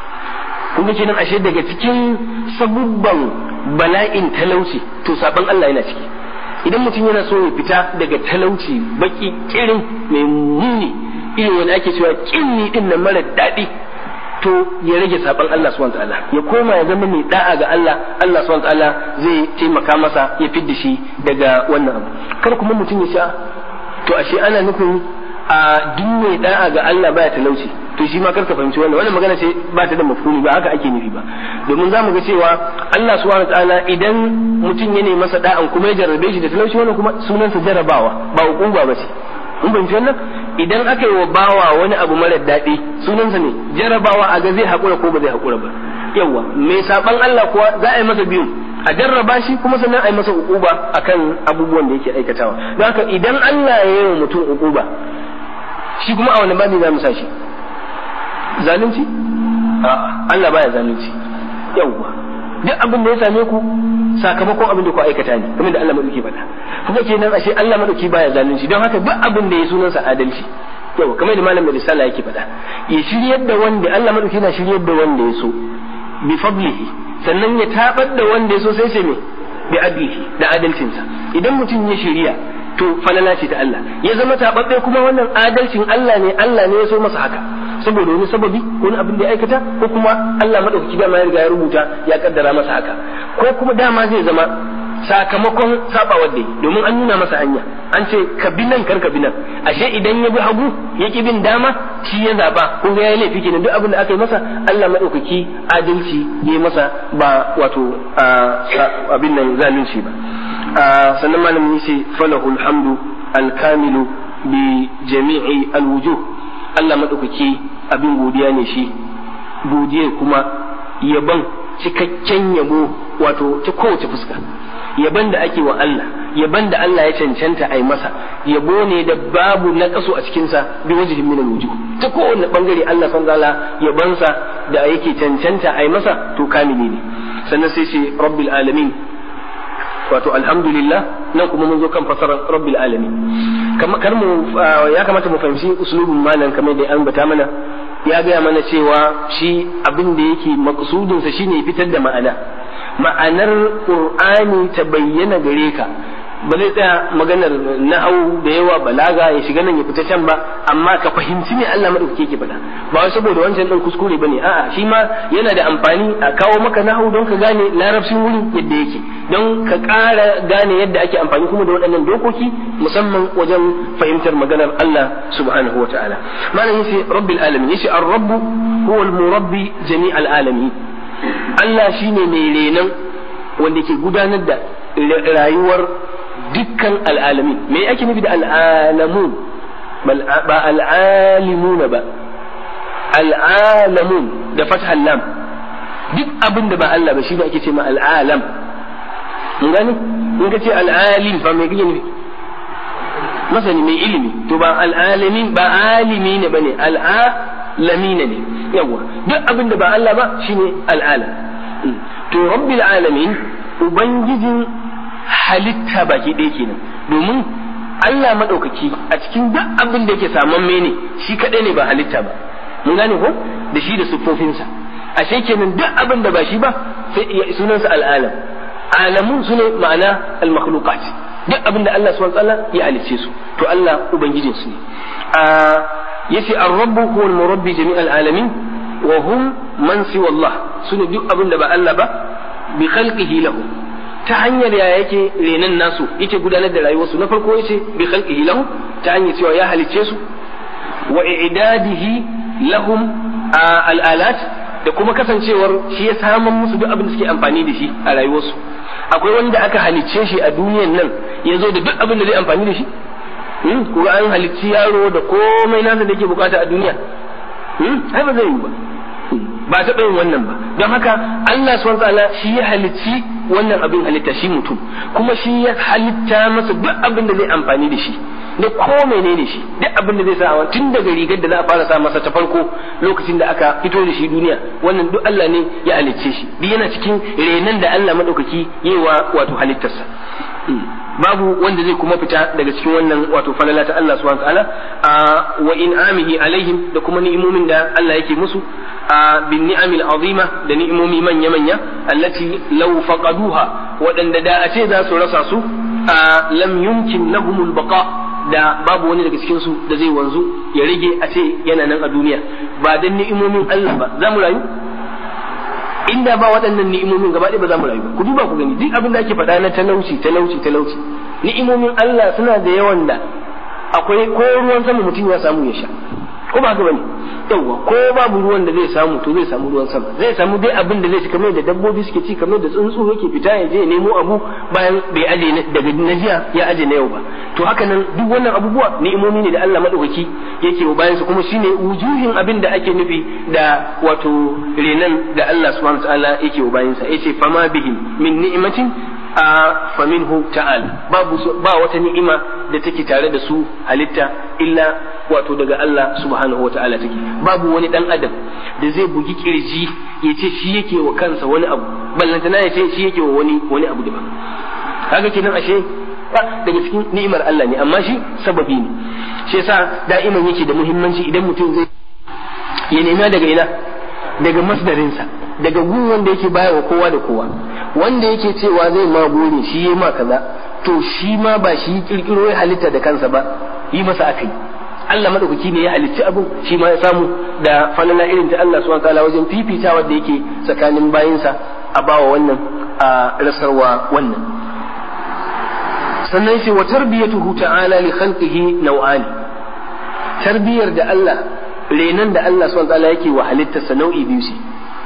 kun ga kenan ashe daga cikin sabubban bala'in talauci to saban Allah yana ciki idan mutum yana so ya fita daga talauci baki kirin mai muni irin wani ake cewa kinni din nan mara daɗi to ya rage saban Allah subhanahu ta'ala ya koma ya zama mai da'a ga Allah Allah subhanahu ta'ala zai taimaka masa ya fidda shi daga wannan abu kar kuma mutum ya sha to ashe ana nufin a duk mai da'a ga Allah baya talauci to shi ma karka fahimci wannan wannan magana ce ba ta da mafhumi ba haka ake nufi ba domin zamu ga cewa Allah subhanahu ta'ala idan mutum ya nemi masa da'an kuma ya jarrabe shi da talauci wannan kuma sunansa jarrabawa ba hukuma ba ce mun fahimci wannan idan aka yi wa bawa wani abu mara daɗi sunansa ne jarrabawa a ga zai haƙura ko ba zai haƙura ba yawa mai saban Allah kuwa za a yi masa biyu a jarraba shi kuma sannan a yi masa ukuba akan abubuwan da yake aikatawa don haka idan Allah ya yi wa mutum ukuba shi kuma a wani babi za mu sa shi zalunci a'a Allah baya zalunci yawwa duk abin da ya same ku sakamakon abin da ku aikata ne kamar da Allah madauki faɗa kuma kenan ashe Allah madauki baya zalunci don haka duk abin da ya sunansa adalci yau kamar da malam da sallah yake faɗa ya shiryar da wanda Allah madauki na shiryar da wanda ya so bi fadlihi sannan ya tabar da wanda ya so sai sai me bi adlihi da adalcinsa idan mutum ya shirya to falala ce ta Allah ya zama tababbe kuma wannan adalcin Allah ne Allah ne ya so masa haka saboda wani sababi ko wani abin da ya aikata ko kuma Allah madaukaki dama ya riga ya rubuta ya kaddara masa haka ko kuma dama zai zama sakamakon sabawar da domin an nuna masa hanya an ce ka bi nan kar ka bi nan ashe idan ya bi hagu ya ki bin dama shi ya zaba ko ya yi laifi kenan duk abin da aka yi masa Allah madaukaki adalci ya yi masa ba wato abin nan zalunci ba sannan malamin yace falahul hamdu alkamilu bi jami'i alwujuh Allah madaukaki abin godiya ne shi godiya kuma yaban cikakken yabo wato ta kowace fuska yaban da ake wa Allah yaban da Allah ya cancanta a yi masa yabo ne da babu na kaso a cikinsa bi wajihin min alwujuh ta kowane bangare Allah san zala yabansa da yake cancanta a yi masa to kamili ne sannan sai ce rabbil alamin wato alhamdulillah nan kuma mun zo kan fasarar rabbil alamin kar mu ya kamata mu fahimci uslubin malam kamar da an bata mana ya gaya mana cewa shi abin da yake maksudin sa shine fitar da ma'ana ma'anar qur'ani ta bayyana gare ka ba zai tsaya maganar nahau da yawa balaga ya shiga nan ya fita can ba amma ka fahimci me Allah madaukake yake faɗa ba wai saboda wancan din kuskure bane a'a shi ma yana da amfani a kawo maka nahau don ka gane larabcin wurin yadda yake don ka ƙara gane yadda ake amfani kuma da waɗannan dokoki musamman wajen fahimtar maganar Allah subhanahu wata'ala malam yace rabbil alamin yace ar-rabbu huwa al-murabbi jami'al alamin Allah shine mai renon wanda ke gudanar da rayuwar dukkan al'alamin me ake nufi da al'alamun ba al'alimuna ba al'alamun da fathal lam duk abin da ba Allah ba shi ne ake ce ma al'alam mun gani in ka ce al'alim fa me kake nufi masani mai ilimi to ba al'alamin ba alimi ne bane al'alamina ne yawa duk abin da ba Allah ba shine al'alam to rabbil alamin ubangijin halitta baki ɗaya kenan domin Allah madaukaki a cikin duk abin da yake samamme ne shi kadai ne ba halitta ba mun gane ko da shi da siffofinsa ashe kenan duk abin da ba shi ba sai sunansa al'alam alamun su ne ma'ana al-makhluqat duk abin da Allah subhanahu wa ta'ala ya halicce su to Allah ubangijin su ne yace ar-rabbu huwa al-murabbi jami'al alamin wa hum man siwa Allah sune duk abin da ba Allah ba bi khalqihi lahu ta hanyar ya yake renan nasu yake gudanar da rayuwarsu na farko yace bi khalqihi lahu ta hanyar cewa ya halicce su wa i'dadihi lahum al-alat da kuma kasancewar shi ya saman musu duk abin da suke amfani da shi a rayuwarsu akwai wanda aka halicce shi a duniyan nan ya zo da duk abin da zai amfani da shi kuma an halicci yaro da komai nasa da yake bukata a duniya ai ba zai yi ba ba taɓa yin wannan ba don haka Allah subhanahu ta'ala shi ya halicci wannan abin halitta shi mutum kuma shi ya halitta masa duk abin da zai amfani da shi da ko menene shi duk abin da zai sa tun daga rigar da za a fara sa masa ta farko lokacin da aka fito da shi duniya wannan duk Allah ne ya halicce shi duk yana cikin renan da Allah madaukaki yewa wato halittarsa babu wanda zai kuma fita daga cikin wannan wato falala ta Allah subhanahu ta'ala wa in'amihi alaihim da kuma ni'imomin da Allah yake musu bin ni'amil azima da ni'imomi manya manya allati law faqaduha waɗanda da a ce za su rasa su lam yumkin lahumul baqa da babu wani daga cikin su da zai wanzu ya rage a ce yana nan a duniya ba dan ni'imomin Allah ba za mu rayu inda ba waɗannan ni'imomin gaba ɗaya ba za mu rayu ku duba ku gani duk abin da ake faɗa na talauci talauci talauci ni'imomin Allah suna da yawan da akwai ko ruwan sama mutum ya samu ya sha ko ba haka bane yawa ko babu ruwan da zai samu to zai samu ruwan sama zai samu dai abin da zai ci kamar da dabbobi suke ci kamar da tsuntsu yake fita ya je nemo abu bayan bai aje daga na jiya ya aje na yau ba to haka nan duk wannan abubuwa ni'imomi ne da Allah madaukaki yake wa bayan su kuma shine wujuhin abin da ake nufi da wato renan da Allah subhanahu wataala yake wa bayan sa yace fama bihim min ni'matin a faminhu ta'ala babu ba wata ni'ima da take tare da su halitta illa wato daga Allah subhanahu wa ta'ala take babu wani dan adam da zai bugi kirji ya ce shi yake wa kansa wani abu ballantana ya ce shi yake wa wani wani abu daban kaga kenan ashe daga cikin ni'imar Allah ne amma shi sababi ne shi yasa da'iman yake da muhimmanci idan mutum zai ya nema daga ina daga masdarinsa daga gun wanda yake bayarwa kowa da kowa wanda yake cewa zai ma gode shi yi ma kaza to shi ma ba shi kirkiro ya halitta da kansa ba yi masa akai Allah madaukaki ne ya halicci abin shi ma ya samu da falala irin ta Allah subhanahu wataala wajen fifita da yake tsakanin bayinsa a bawa wannan a rasarwa wannan sannan shi wa tarbiyatuhu ta'ala li khalqihi naw'ani tarbiyar da Allah renan da Allah subhanahu wataala yake wa halittarsa nau'i biyu ce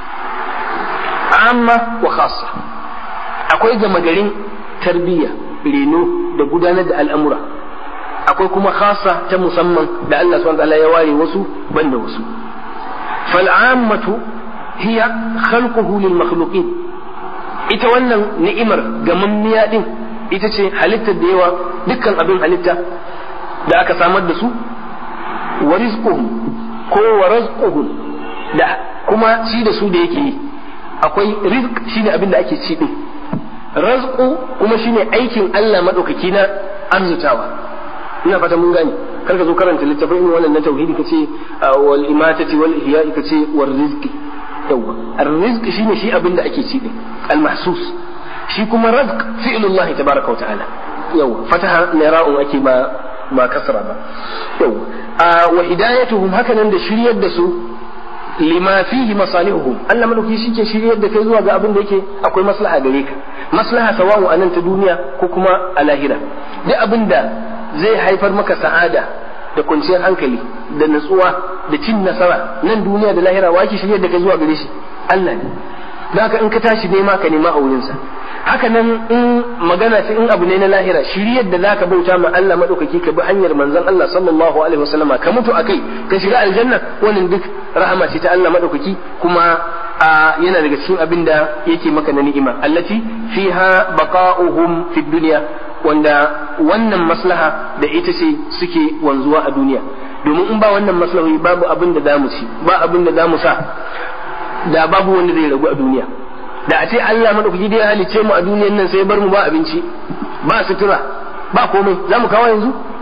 amma wa khassa akwai gama garin tarbiyya reno da gudanar da al'amura akwai kuma khassa ta musamman da Allah subhanahu wataala ya ware wasu banda wasu fal'ammatu hiya khalquhu lil makhluqin ita wannan ni'imar gamammiya din ita ce halittar da yawa dukkan abin halitta da aka samar da su wa rizquhum ko wa rizquhum da kuma ci da su da yake yi akwai rizq shine abin da ake ci din razqu kuma shine aikin Allah madaukaki na arzutawa ina fata mun gane kar ka zo karanta littafin irin wannan na tauhidi kace wal imatati wal ihya kace war rizqi yawa ar-rizq shine shi abin da ake ci din al-mahsus shi kuma razq fi'lullah tabaraka wa ta'ala yawa fataha nira'un ake ba ba kasra ba yawa wa hidayatuhum hakanan da shiryar da su lima fihi masalihuhum Allah madauki shike shiryar da kai zuwa ga abin da yake akwai maslaha gare ka maslaha sawa'u anan ta duniya ko kuma a lahira duk abin da zai haifar maka sa'ada da kwanciyar hankali da natsuwa da cin nasara nan duniya da lahira wa yake shiryar da kai zuwa gare shi Allah ne da haka in ka tashi nema ka nema a wurinsa haka nan in magana ce in abu ne na lahira shiryar da zaka bauta ma Allah madaukaki ka bi hanyar manzon Allah sallallahu alaihi wasallama ka mutu akai ka shiga aljanna wannan duk rahama ce ta Allah madaukaki kuma yana daga cikin abin da yake maka na ni'ima allati fiha baqa'uhum fid dunya wanda wannan maslaha da ita ce suke wanzuwa a duniya domin in ba wannan maslahoyi babu abin da zamu ci ba abin da zamu sa da babu wanda zai ragu a duniya da a ce Allah madaukaki da ya halice mu a duniyan nan sai bar mu ba abinci ba sutura ba komai za mu kawo yanzu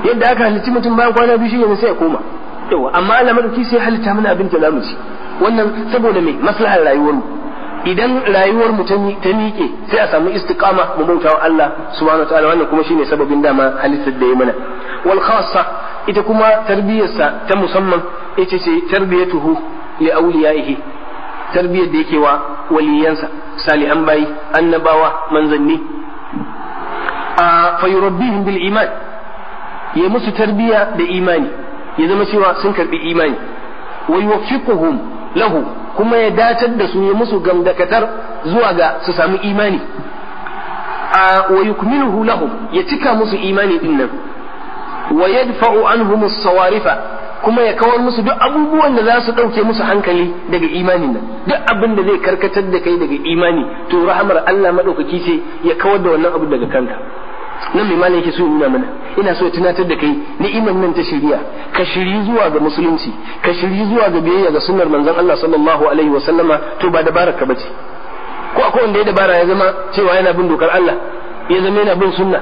yadda aka halicci mutum bayan kwana biyu shi sai ya koma yawa amma Allah madauki sai halitta mana abin da zamu ci wannan saboda me maslahar rayuwar mu idan rayuwar mu ta miƙe sai a samu istiqama mu bauta wa Allah subhanahu wataala wannan kuma shine sababin dama halittar da ya mana wal khassa ita kuma tarbiyarsa ta musamman ita ce tarbiyatuhu li awliyaihi tarbiyar da yake wa waliyansa salihan bayi annabawa manzanni a fayurabbihim bil iman ya musu tarbiya da imani ya zama cewa sun karbi imani wa yuwaffiquhum lahu kuma ya datar da su ya musu gamdakatar zuwa ga su samu imani a wa yukmiluhu lahum ya cika musu imani din nan wa yadfa'u anhum as-sawarifa kuma ya kawar musu duk abubuwan da za su ɗauke musu hankali daga imanin nan duk abin da zai karkatar da kai daga imani to rahamar Allah maɗaukaki ce ya kawar da wannan abu daga kanka nan mai malam yake so nuna mana ina so ya tunatar da kai ni'imar nan ta shari'a ka shiri zuwa ga musulunci ka shiri zuwa ga biyayya ga sunnar manzon Allah sallallahu alaihi wa sallama to ba dabarar ka bace ko akwai wanda ya dabara ya zama cewa yana bin dokar Allah ya zama yana bin sunna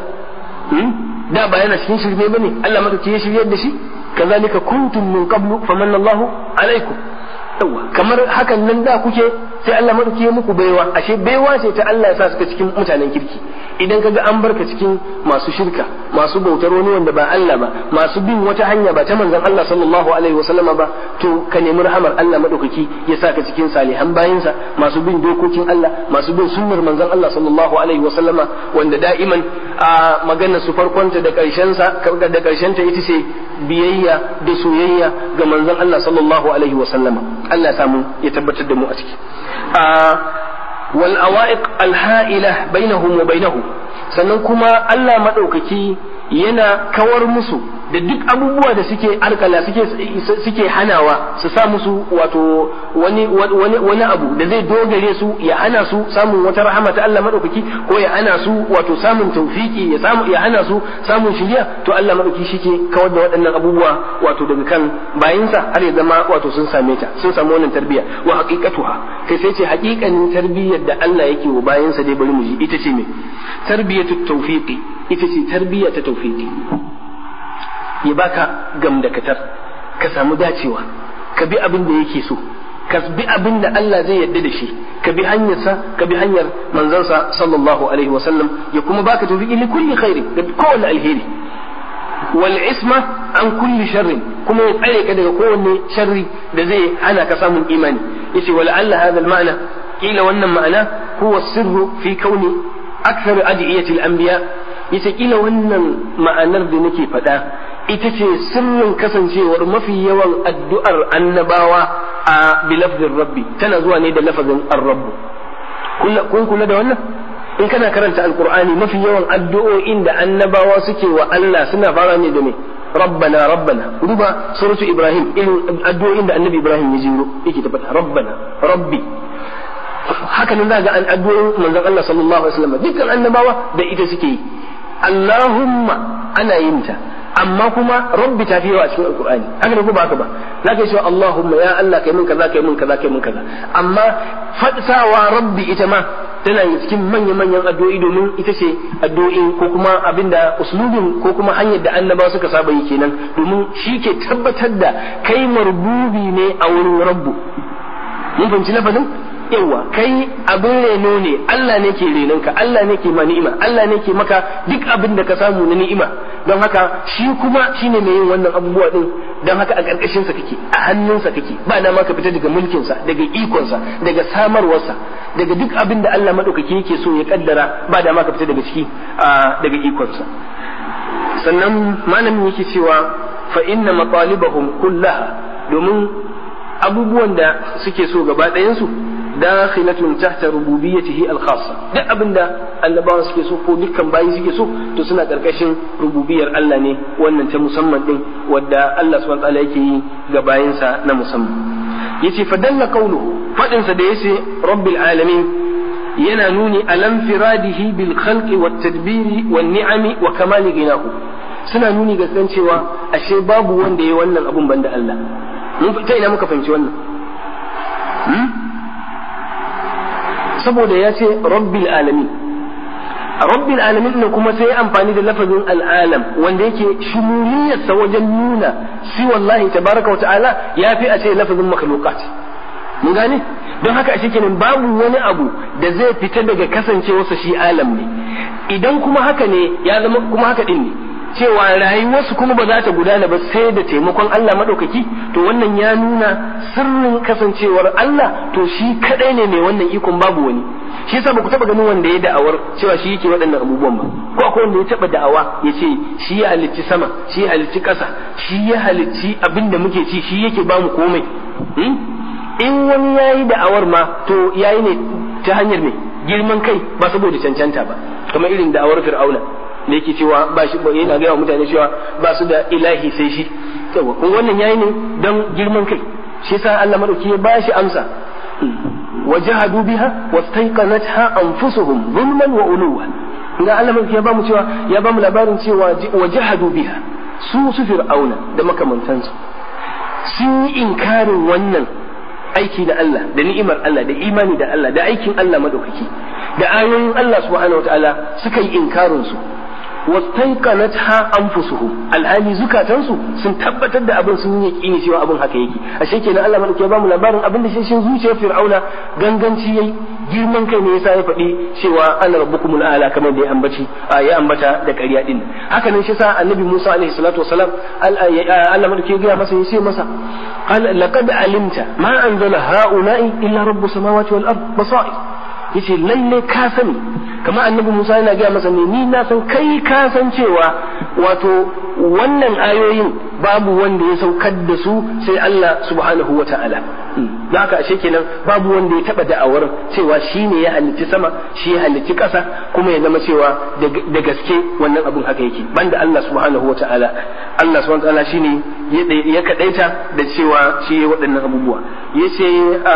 da ba yana cikin shirme bane Allah maka ya shiryar da shi kazalika kuntum min qablu famanna Allahu alaikum yawa kamar hakan nan da kuke sai Allah madauki ya muku baiwa ashe baiwa ce ta Allah ya sa suka cikin mutanen kirki idan kaga an barka cikin masu shirka masu bautar wani wanda ba Allah ba masu bin wata hanya ba ta manzon Allah sallallahu alaihi wasallama ba to ka nemi rahamar Allah madaukaki ya sa ka cikin salihan bayinsa masu bin dokokin Allah masu bin sunnar manzon Allah sallallahu alaihi wasallama wanda da'iman a maganar su farkonta da karshen sa da karshen ta ita ce biyayya da soyayya ga manzon Allah sallallahu alaihi wasallama Allah ya samu ya tabbatar da mu a ciki wal awaiq al ha'ila bainahum wa bainahu sannan kuma Allah madaukaki yana kawar musu da duk abubuwa da suke alkala suke suke hanawa su sa musu wato wani wani wani abu da zai dogare su ya hana su samun wata rahama ta Allah madaukaki ko ya hana su wato samun tawfiki ya samu ya hana su samun shiriya to Allah madaukaki shike kawar da waɗannan abubuwa wato daga kan bayinsa har ya zama wato sun same ta sun samu wannan tarbiyya wa haqiqatuha kai sai ce haƙiƙanin tarbiyyar da Allah yake wa bayinsa dai bari mu ji ita ce me tarbiyatu tawfiqi ita ce tarbiyya ta tawfiqi ya baka gamdakatar ka samu dacewa ka bi abin da yake so ka bi abin da Allah zai yarda da shi ka bi hanyarsa ka bi hanyar manzansa sallallahu alaihi wa sallam ya kuma baka tawfiqi li kulli khairi da kowanne alheri wal isma an kulli sharrin kuma ya tsare ka daga kowanne sharri da zai hana ka samun imani yace wala alla hadha al ma'na kila wannan ma'ana huwa sirru fi kauni akthar adiyati al anbiya yace kila wannan ma'anar da nake faɗa ita ce sirrin kasancewar mafi yawan addu'ar annabawa a bilafzin rabbi tana zuwa ne da lafazin ar-rabbu kun kula da wannan in kana karanta alqur'ani mafi yawan addu'o'in da annabawa suke wa Allah suna fara ne da me rabbana rabbana duba suratu ibrahim irin addu'o'in da annabi ibrahim ya jiro yake tabbata rabbana rabbi haka nan za ga an addu'o'in manzon Allah sallallahu alaihi wasallam dukkan annabawa da ita suke yi Allahumma ana yin ta amma kuma rabbi ta fi yawa a cikin alkur'ani haka ne ko ba haka ba za ka yi cewa Allahumma ya Allah kai mun kaza kai mun kaza kai mun kaza amma fadsawa rabbi ita ma tana cikin manyan manyan addu'o'i domin ita ce addu'o'in ko kuma abinda uslubin ko kuma hanyar da annabawa suka saba yi kenan domin shi ke tabbatar da kai marbubi ne a wurin rabbu mun fahimci lafazin yawa kai abin reno ne Allah ne ke renonka Allah ne ke ma ni'ima Allah ne ke maka duk abin da ka samu na ni'ima don haka shi kuma shine mai yin wannan abubuwa din don haka a ƙarƙashin sa kake a hannunsa kake ba na ma ka fita daga mulkin sa daga ikon sa daga samarwarsa daga duk abin da Allah madaukaki yake so ya kaddara ba da ma ka fita daga ciki daga ikon sa sannan malamin yake cewa fa inna matalibahum kullaha domin abubuwan da suke so gaba ɗayan su dakhilatun tahta rububiyyatihi al-khassa duk abinda annabawa suke so ko dukkan bayi suke so to suna karkashin rububiyar Allah ne wannan ta musamman din wadda Allah subhanahu wa ta'ala yake yi ga bayinsa na musamman yace fa dalla qawluhu fadin sa da yace rabbil alamin yana nuni alam firadihi bil khalqi wat tadbiri wan ni'ami wa kamali ginahu suna nuni ga san cewa ashe babu wanda yayi wannan abun banda Allah mun ta ina muka fahimci wannan saboda ya ce rabbil alamin rabbil alamin ne kuma sai amfani da lafazin al'alam wanda yake shumuliyarsa wajen nuna shi wallahi tabaraka wa ta'ala ya fi a ce lafazin makhluqat mun gane don haka ashe kenan babu wani abu da zai fita daga kasancewarsa shi alam ne idan kuma haka ne ya zama kuma haka din ne cewa rayuwarsu kuma ba za ta gudana ba sai da taimakon Allah maɗaukaki to wannan ya nuna sirrin kasancewar Allah to shi kadai ne mai wannan ikon babu wani shi yasa ku taba ganin wanda ya da'awar cewa shi yake waɗannan abubuwan ba ko akwai wanda ya taba da'awa ya ce shi ya halicci sama shi ya halicci ƙasa shi ya halicci abin da muke ci shi yake bamu komai in wani yayi da'awar ma to yayi ne ta hanyar ne girman kai ba saboda cancanta ba kamar irin da'awar fir'auna da yake cewa ba shi yana gaya wa mutane cewa ba su da ilahi sai shi yawa kun wannan yayi ne dan girman kai shi yasa Allah madauki ya bashi amsa wajahadu biha wastaiqanatha anfusuhum zulman wa uluwa ga Allah madauki ya bamu cewa ya bamu labarin cewa wajahadu biha su su fir'auna da makamantansu sun yi inkarin wannan aiki da Allah da ni'imar Allah da imani da Allah da aikin Allah madaukaki da ayoyin Allah subhanahu wataala suka yi inkarin su wastaiqanatha anfusuhum alhali zukatansu sun tabbatar da abin sun yi yaqini cewa abin haka yake ashe kenan Allah madauke ba mu labarin abin da shi zuciyar fir'auna ganganci yayi girman kai ne yasa ya faɗi cewa ana rabbukumul a'la kamar da ya ambaci ya ambata da ƙarya din haka nan shi sa annabi Musa alaihi salatu wasalam Allah madauke ya masa yace masa qal laqad alimta ma anzala ha'ula'i illa rabbus samawati wal ard basair yace lalle ka sani kamar annabi Musa yana gaya masa ne ni na san kai ka san cewa wato wannan ayoyin babu wanda ya saukar da su sai Allah subhanahu wa ta'ala da haka ashe kenan babu wanda ya taba da'awar cewa shi ne ya halicci sama shi ya halicci ƙasa kuma ya zama cewa da gaske wannan abun haka yake banda Allah subhanahu wa ta'ala Allah subhanahu wa ta'ala shine ya kadaita da cewa shi ya waɗannan abubuwa yace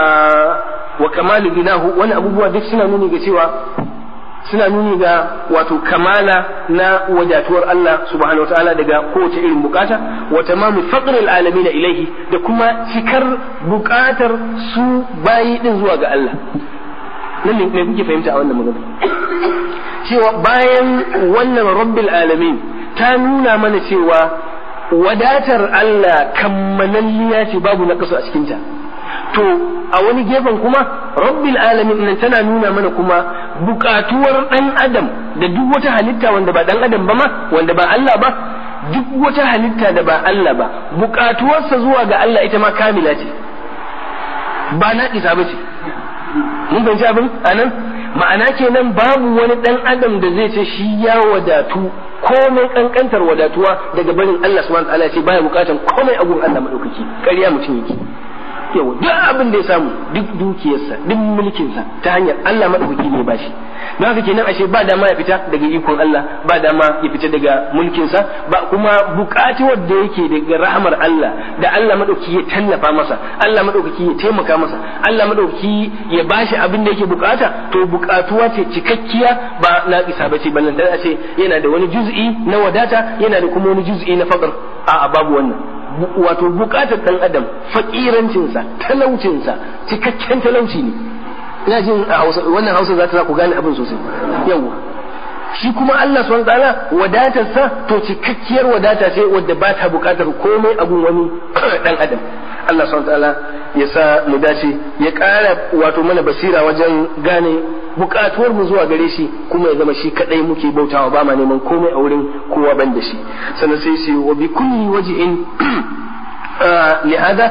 wa kamalu binahu wani abubuwa duk suna nuni ga cewa suna nuni ga wato kamala na wadatuwar Allah subhanahu wa ta'ala daga kowace irin bukata wa tamamu faqril alamin ilaihi da kuma cikar bukatar su bayi din zuwa ga Allah nan ne me kuke fahimta a wannan magana cewa bayan wannan rabbil alamin ta nuna mana cewa wadatar Allah kammalalliya ce babu na a cikinta to a wani gefen kuma rabbil alamin nan tana nuna mana kuma bukatuwar dan adam da duk wata halitta wanda ba dan adam ba ma wanda ba Allah ba duk wata halitta da ba Allah ba bukatuwarsa zuwa ga Allah ita ma kamila ce ba na isa ba ce mun fahimci abin anan ma'ana kenan babu wani dan adam da zai ce shi ya wadatu komai kankantar wadatuwa daga barin Allah subhanahu wa ta'ala ce baya bukatan komai a gurin Allah madaukaki ƙarya mutum yake yau duk abin da ya samu duk dukiyarsa duk mulkinsa ta hanyar Allah madaukaki ne bashi don haka kenan ashe ba dama ya fita daga ikon Allah ba dama ya fita daga mulkinsa ba kuma bukatuwar da yake daga rahamar Allah da Allah madaukaki ya tallafa masa Allah madaukaki ya taimaka masa Allah madaukaki ya bashi abin da yake bukata to bukatuwa ce cikakkiya ba na isa ba ce ballan a ce yana da wani juz'i na wadata yana da kuma wani juz'i na faqr a'a babu wannan wato bukatar dan adam fakirancinsa talaucinsa cikakken talauci ne ina jin a hausa wannan hausa za ta ku gane abin sosai yawa shi kuma Allah subhanahu ta'ala wadatarsa to cikakkiyar wadata ce wadda ba ta bukatar komai abun wani dan adam Allah subhanahu ta'ala ya sa mu dace ya ƙara wato mana basira wajen gane bukatuwar mu zuwa gare shi kuma ya zama shi kadai muke bautawa ba ma neman komai a wurin kowa ban da shi sannan sai shi wa bi kulli wajhin lihada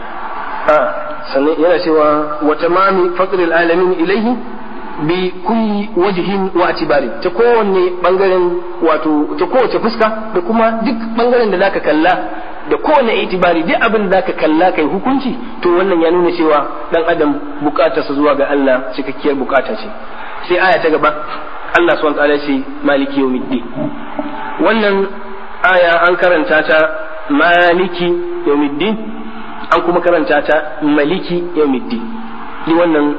sannan yana cewa wa tamami faqril alamin ilaihi bi kulli wajhin wa atibari ta kowanne bangaren wato ta kowace fuska da kuma duk bangaren da zaka kalla da kowane itibari duk abin da zaka kalla kai hukunci to wannan ya nuna cewa dan adam bukatarsa zuwa ga Allah cikakkiyar bukata ce sai aya ta gaba Allah subhanahu wa ta'ala ce maliki yawmiddin wannan aya an karanta ta maliki yawmiddin an kuma karanta ta maliki yawmiddin ni wannan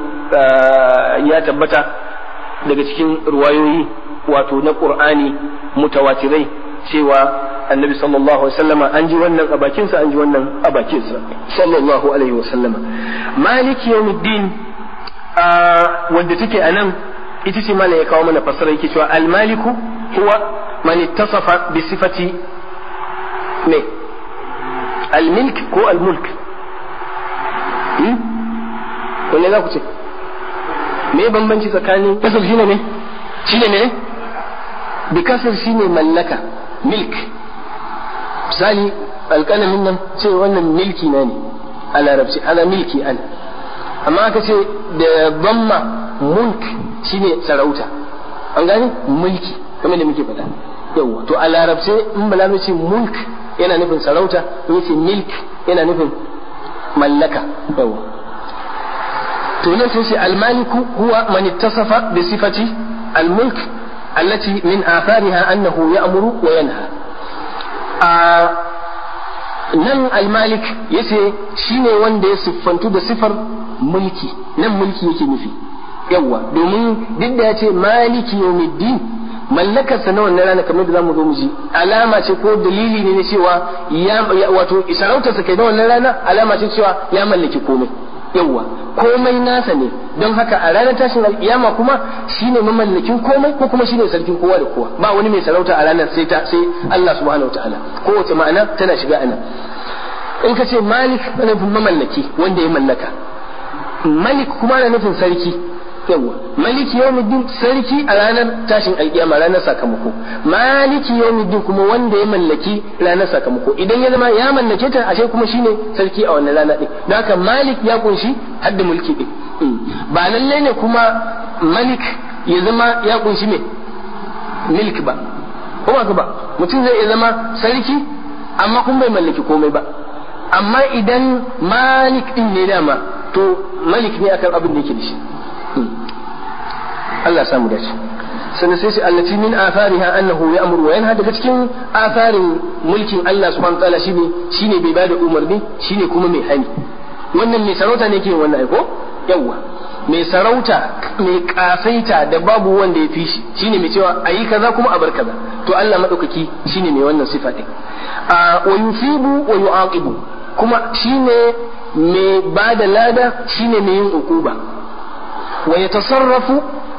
ya tabbata daga cikin ruwayoyi wato na qur'ani mutawatirai cewa annabi sallallahu alaihi wasallama an ji wannan a bakinsa an ji wannan a bakinsa sallallahu alaihi wasallama maliki yawmiddin wanda take a nan ita ce mana ya kawo mana fasara yake cewa almaliku huwa man ittasafa bi sifati me almilk ko almulk hmm? wanne za ku ce me bambanci tsakanin kasar shine ne shine ne bi kasar shine mallaka milk misali alƙalamin nan ce wannan milki na ne a larabci ana milki an amma aka ce da bamma mulk shine sarauta an gane mulki kamar da muke faɗa yawa to a larabce in bala ce mulk yana nufin sarauta in yace milk yana nufin mallaka yawa to nan sai almaliku huwa man ittasafa bi sifati almulk allati min athariha annahu ya'muru wa yanha a nan almalik yace shine wanda ya siffantu da sifar mulki nan mulki yake nufi yawa domin duk da ya ce maliki yawmiddin mallakarsa na wannan rana kamar da zamu zo mu ji alama ce ko dalili ne na cewa ya wato sarautarsa kai na wannan rana alama ce cewa ya mallaki komai yawa komai nasa ne don haka a ranar tashin alkiyama kuma shine mamallakin komai ko kuma shine sarkin kowa da kowa ba wani mai sarauta a ranar sai ta sai Allah subhanahu wataala kowace ma'ana tana shiga ana in ka ce malik ana nufin mamallaki wanda ya mallaka malik kuma ana nufin sarki yawa maliki yawmiddin sarki a ranar tashin alkiyama ranar sakamako maliki yawmiddin kuma wanda ya mallaki ranar sakamako idan ya zama ya mallake ta ashe kuma shine sarki a wannan rana din don haka malik ya kunshi hadda mulki din ba lalle ne kuma malik ya zama ya kunshi me milk ba ko ba ba mutum zai iya zama sarki amma kuma bai mallaki komai ba amma idan malik din ne dama to malik ne akan abin da yake da shi Allah samu dace sannan sai shi allati min afariha annahu ya'muru wa yanha daga cikin afarin mulkin Allah subhanahu wa ta'ala shine shine bai bada umarni shine kuma mai hani wannan mai sarauta ne ke wannan aiko yawa mai sarauta mai kasaita da babu wanda ya fi shi shine mai cewa ayi kaza kuma a bar kaza to Allah madaukaki shine mai wannan sifa din wa yusibu wa yu'aqibu kuma shine mai bada lada shine mai yin ukuba ويتصرف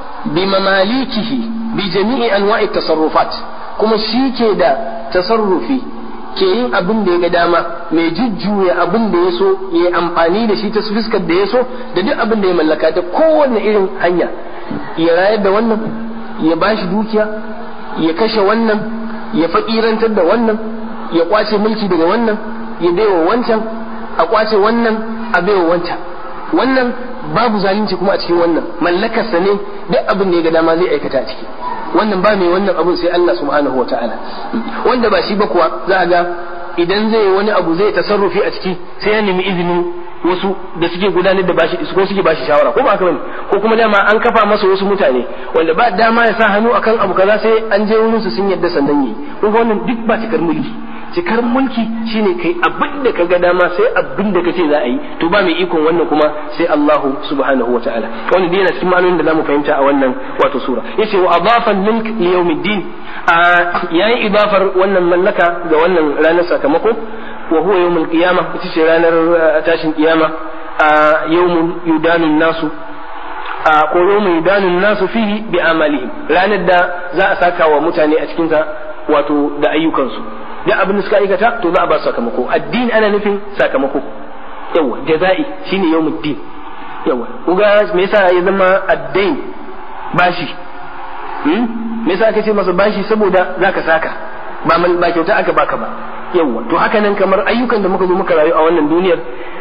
بمماليكه بجميع أنواع التصرفات kuma shi ke da tasarrufi ke yin abin da ya ga dama mai jujjuya abin da ya so ya yi amfani da shi ta fuskar da ya so da duk abin da ya mallaka ta kowane irin hanya ya rayar da wannan ya bashi dukiya ya kashe wannan ya faƙirantar da wannan ya kwace mulki daga wannan ya baiwa wancan a kwace wannan a baiwa wancan wannan babu zalunci kuma a cikin wannan mallakarsa ne duk abin da ya ga dama zai aikata a ciki wannan ba mai wannan abun sai Allah subhanahu wa ta'ala wanda ba shi ba kuwa za a ga idan zai wani abu zai tasarrufi a ciki sai ya nemi izinin wasu da suke gudanar da bashi ko suke bashi shawara ko ba haka bane ko kuma dama an kafa masa wasu mutane wanda ba dama ya sa hannu akan abu kaza sai an je wurin su sun yadda sandan yi kun wannan duk ba cikar mulki cikar mulki shine kai abin da kaga dama sai abin da kace za a yi to ba mai ikon wannan kuma sai Allahu subhanahu wataala wannan dai yana cikin ma'anonin da zamu fahimta a wannan wato sura yace wa adafa milk li yawmiddin yayi idafar wannan mallaka ga wannan ranar sakamako wa huwa yawmul qiyamah ita ce ranar tashin kiyama yawmun yudanu nasu ko yawmun yudanu nasu fihi bi amalihim ranar da za a saka wa mutane a cikin wato da ayyukansu duk abin da suka aikata to za a ba su sakamako addini ana nufin sakamako yawa jaza'i shine yawmuddin yawa kuga me yasa ya zama addain bashi hmm? me yasa aka ce masa bashi saboda zaka saka ba mal ba kyauta aka baka ba yawa to haka nan kamar ayyukan da muka zo muka rayu a wannan duniyar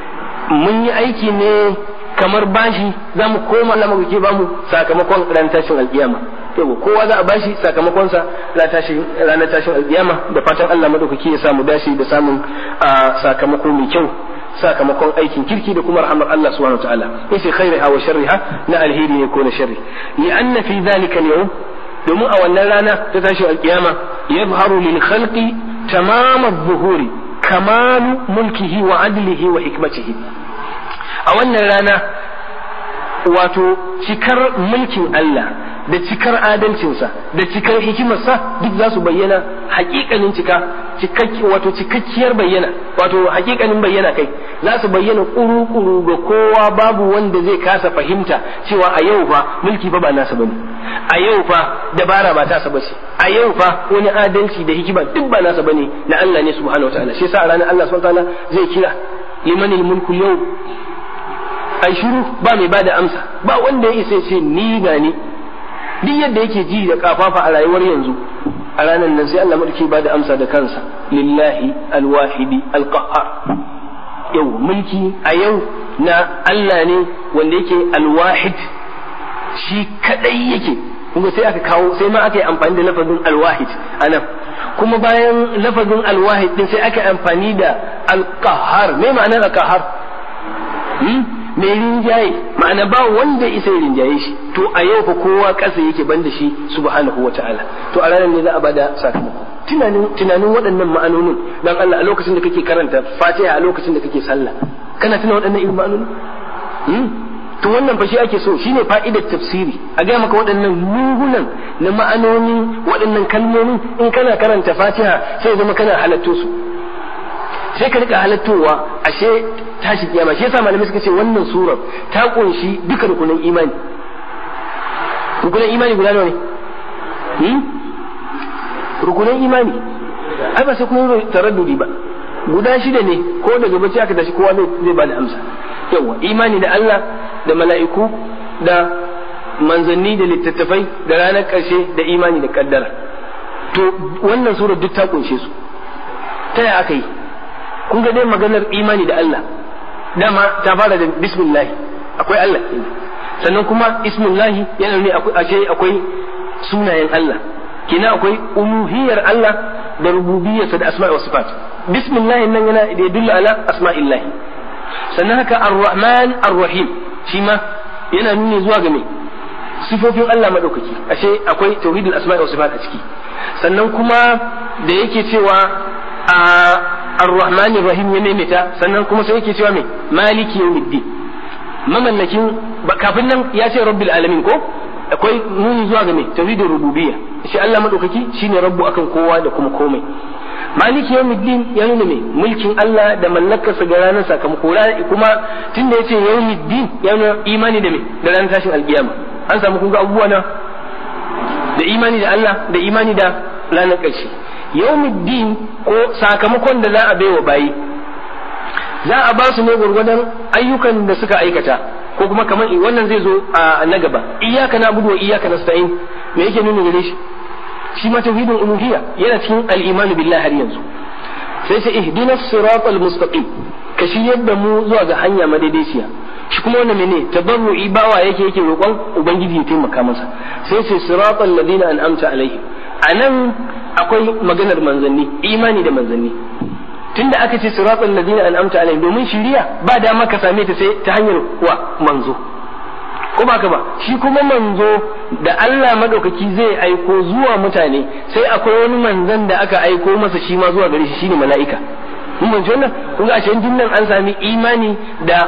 mun yi aiki ne kamar bashi za mu koma Allah muka ba mu sakamakon ran tashin alkiyama yawa kowa za a bashi sakamakonsa ranar tashin alkiyama da fatan Allah madaukaki ya samu dashi da samun sakamako mai kyau sakamakon aikin kirki da kuma rahmar Allah subhanahu wa ta'ala yace khairiha wa sharriha na alheri ne ko na sharri li anna fi dhalika al domin a wannan rana ta tashin alkiyama yadhharu lil khalqi tamam adh-dhuhuri kamalu mulkihi wa adlihi wa hikmatihi a wannan rana wato cikar mulkin Allah da cikar adalcinsa da cikar hikimarsa duk za su bayyana hakikanin cika cikakki wato cikakkiyar bayyana wato hakikanin bayyana kai za su bayyana kuru-kuru ga kowa babu wanda zai kasa fahimta cewa a yau fa mulki fa ba nasa bane a yau fa dabara ba tasa bace a yau fa wani adalci da hikima duk ba nasa bane na Allah ne subhanahu wataala shi yasa a ranar Allah subhanahu wataala zai kira limanil mulku yau ai shiru ba mai bada amsa ba wanda ya isa ce ni ga ni duk yadda yake ji da kafafa a rayuwar yanzu a ranar nan sai Allah mulki ba da amsa da kansa lillahi alwahidi alqahar yau mulki a yau na Allah ne wanda yake alwahid shi kadai yake kuma sai aka kawo sai ma aka yi amfani da lafazin alwahid anan kuma bayan lafazin alwahid din sai aka yi amfani da alqahar me ma'anar alqahar mai rinjaye ma'ana ba wanda isa ya rinjaye shi to a yau fa kowa ƙasa yake banda shi subhanahu wa ta'ala to a ranar ne za a bada sakamako tunanin tunanin waɗannan ma'anonin dan Allah a lokacin da kake karanta Fatiha a lokacin da kake sallah kana tuna waɗannan irin ma'anonin to wannan fa shi ake so shine fa'idar tafsiri a ga maka waɗannan lungunan na ma'anonin waɗannan kalmomin in kana karanta Fatiha sai zama kana halatto su sai ka rika halattowa ashe tashi kiyama shi yasa malamai suka ce wannan surar ta kunshi duka rukunin imani rukunin imani guda nawa ne hmm? rukunin imani ai ba sai kuma taraddudi ba guda shida ne ko daga bacci aka tashi kowa zai ba da amsa yawa imani da Allah da mala'iku da manzanni da littattafai da ranar ƙarshe da imani da kaddara to wannan surar duk ta kunshe su ta yaya aka yi kun ga dai maganar imani da Allah dama ta fara da bismillah akwai Allah sannan kuma ismullahi yana ne ashe akwai sunayen Allah kina akwai uluhiyar Allah da rububiyarsa da asma'i wa sifat bismillah nan yana da yadullu ala asma'illah sannan haka ar-rahman ar-rahim shi ma yana nuni zuwa ga me sifofin Allah madaukaki ashe akwai tauhidul asma'i wa sifat a ciki sannan kuma da yake cewa a ar-rahman rahim ya maimaita sannan kuma sai yake cewa me maliki yawmiddin mamallakin kafin nan ya ce rabbil alamin ko akwai nuni zuwa ga me tauhidur rububiyya shi Allah madaukaki shine rabbu akan kowa da kuma komai maliki yawmiddin ya nuna me mulkin Allah da mallakarsa ga ranar sakamako kuma tunda yace yawmiddin ya nuna imani da me da ranar tashin alkiyama an samu kun ga abubuwa na da imani da Allah da imani da ranar ƙarshe yawmiddin ko sakamakon da za a baiwa bayi za a ba su ne gwargwadon ayyukan da suka aikata ko kuma kamar wannan zai zo a na gaba iyyaka na'budu wa iyyaka nasta'in me yake nuna gare shi shi ma tauhidin uluhiyya yana cikin al-iman billahi har yanzu sai sai ihdina siratal mustaqim ka shiryar da mu zuwa ga hanya madaidaiciya shi kuma wannan mene tabarru'i bawa yake yake roƙon ubangiji ya taimaka masa sai sai siratal ladina an'amta alaihim anan akwai maganar manzanni imani da manzanni tunda aka ce siratal ladina an'amta alaihim domin shiriya ba dama ka same ta sai ta hanyar wa manzo ko ba ka ba shi kuma manzo da Allah madaukaki zai aiko zuwa mutane sai akwai wani manzon da aka aiko masa shi ma zuwa gare shi shine mala'ika mun ban wannan kun ga ashe dinnan an sami imani da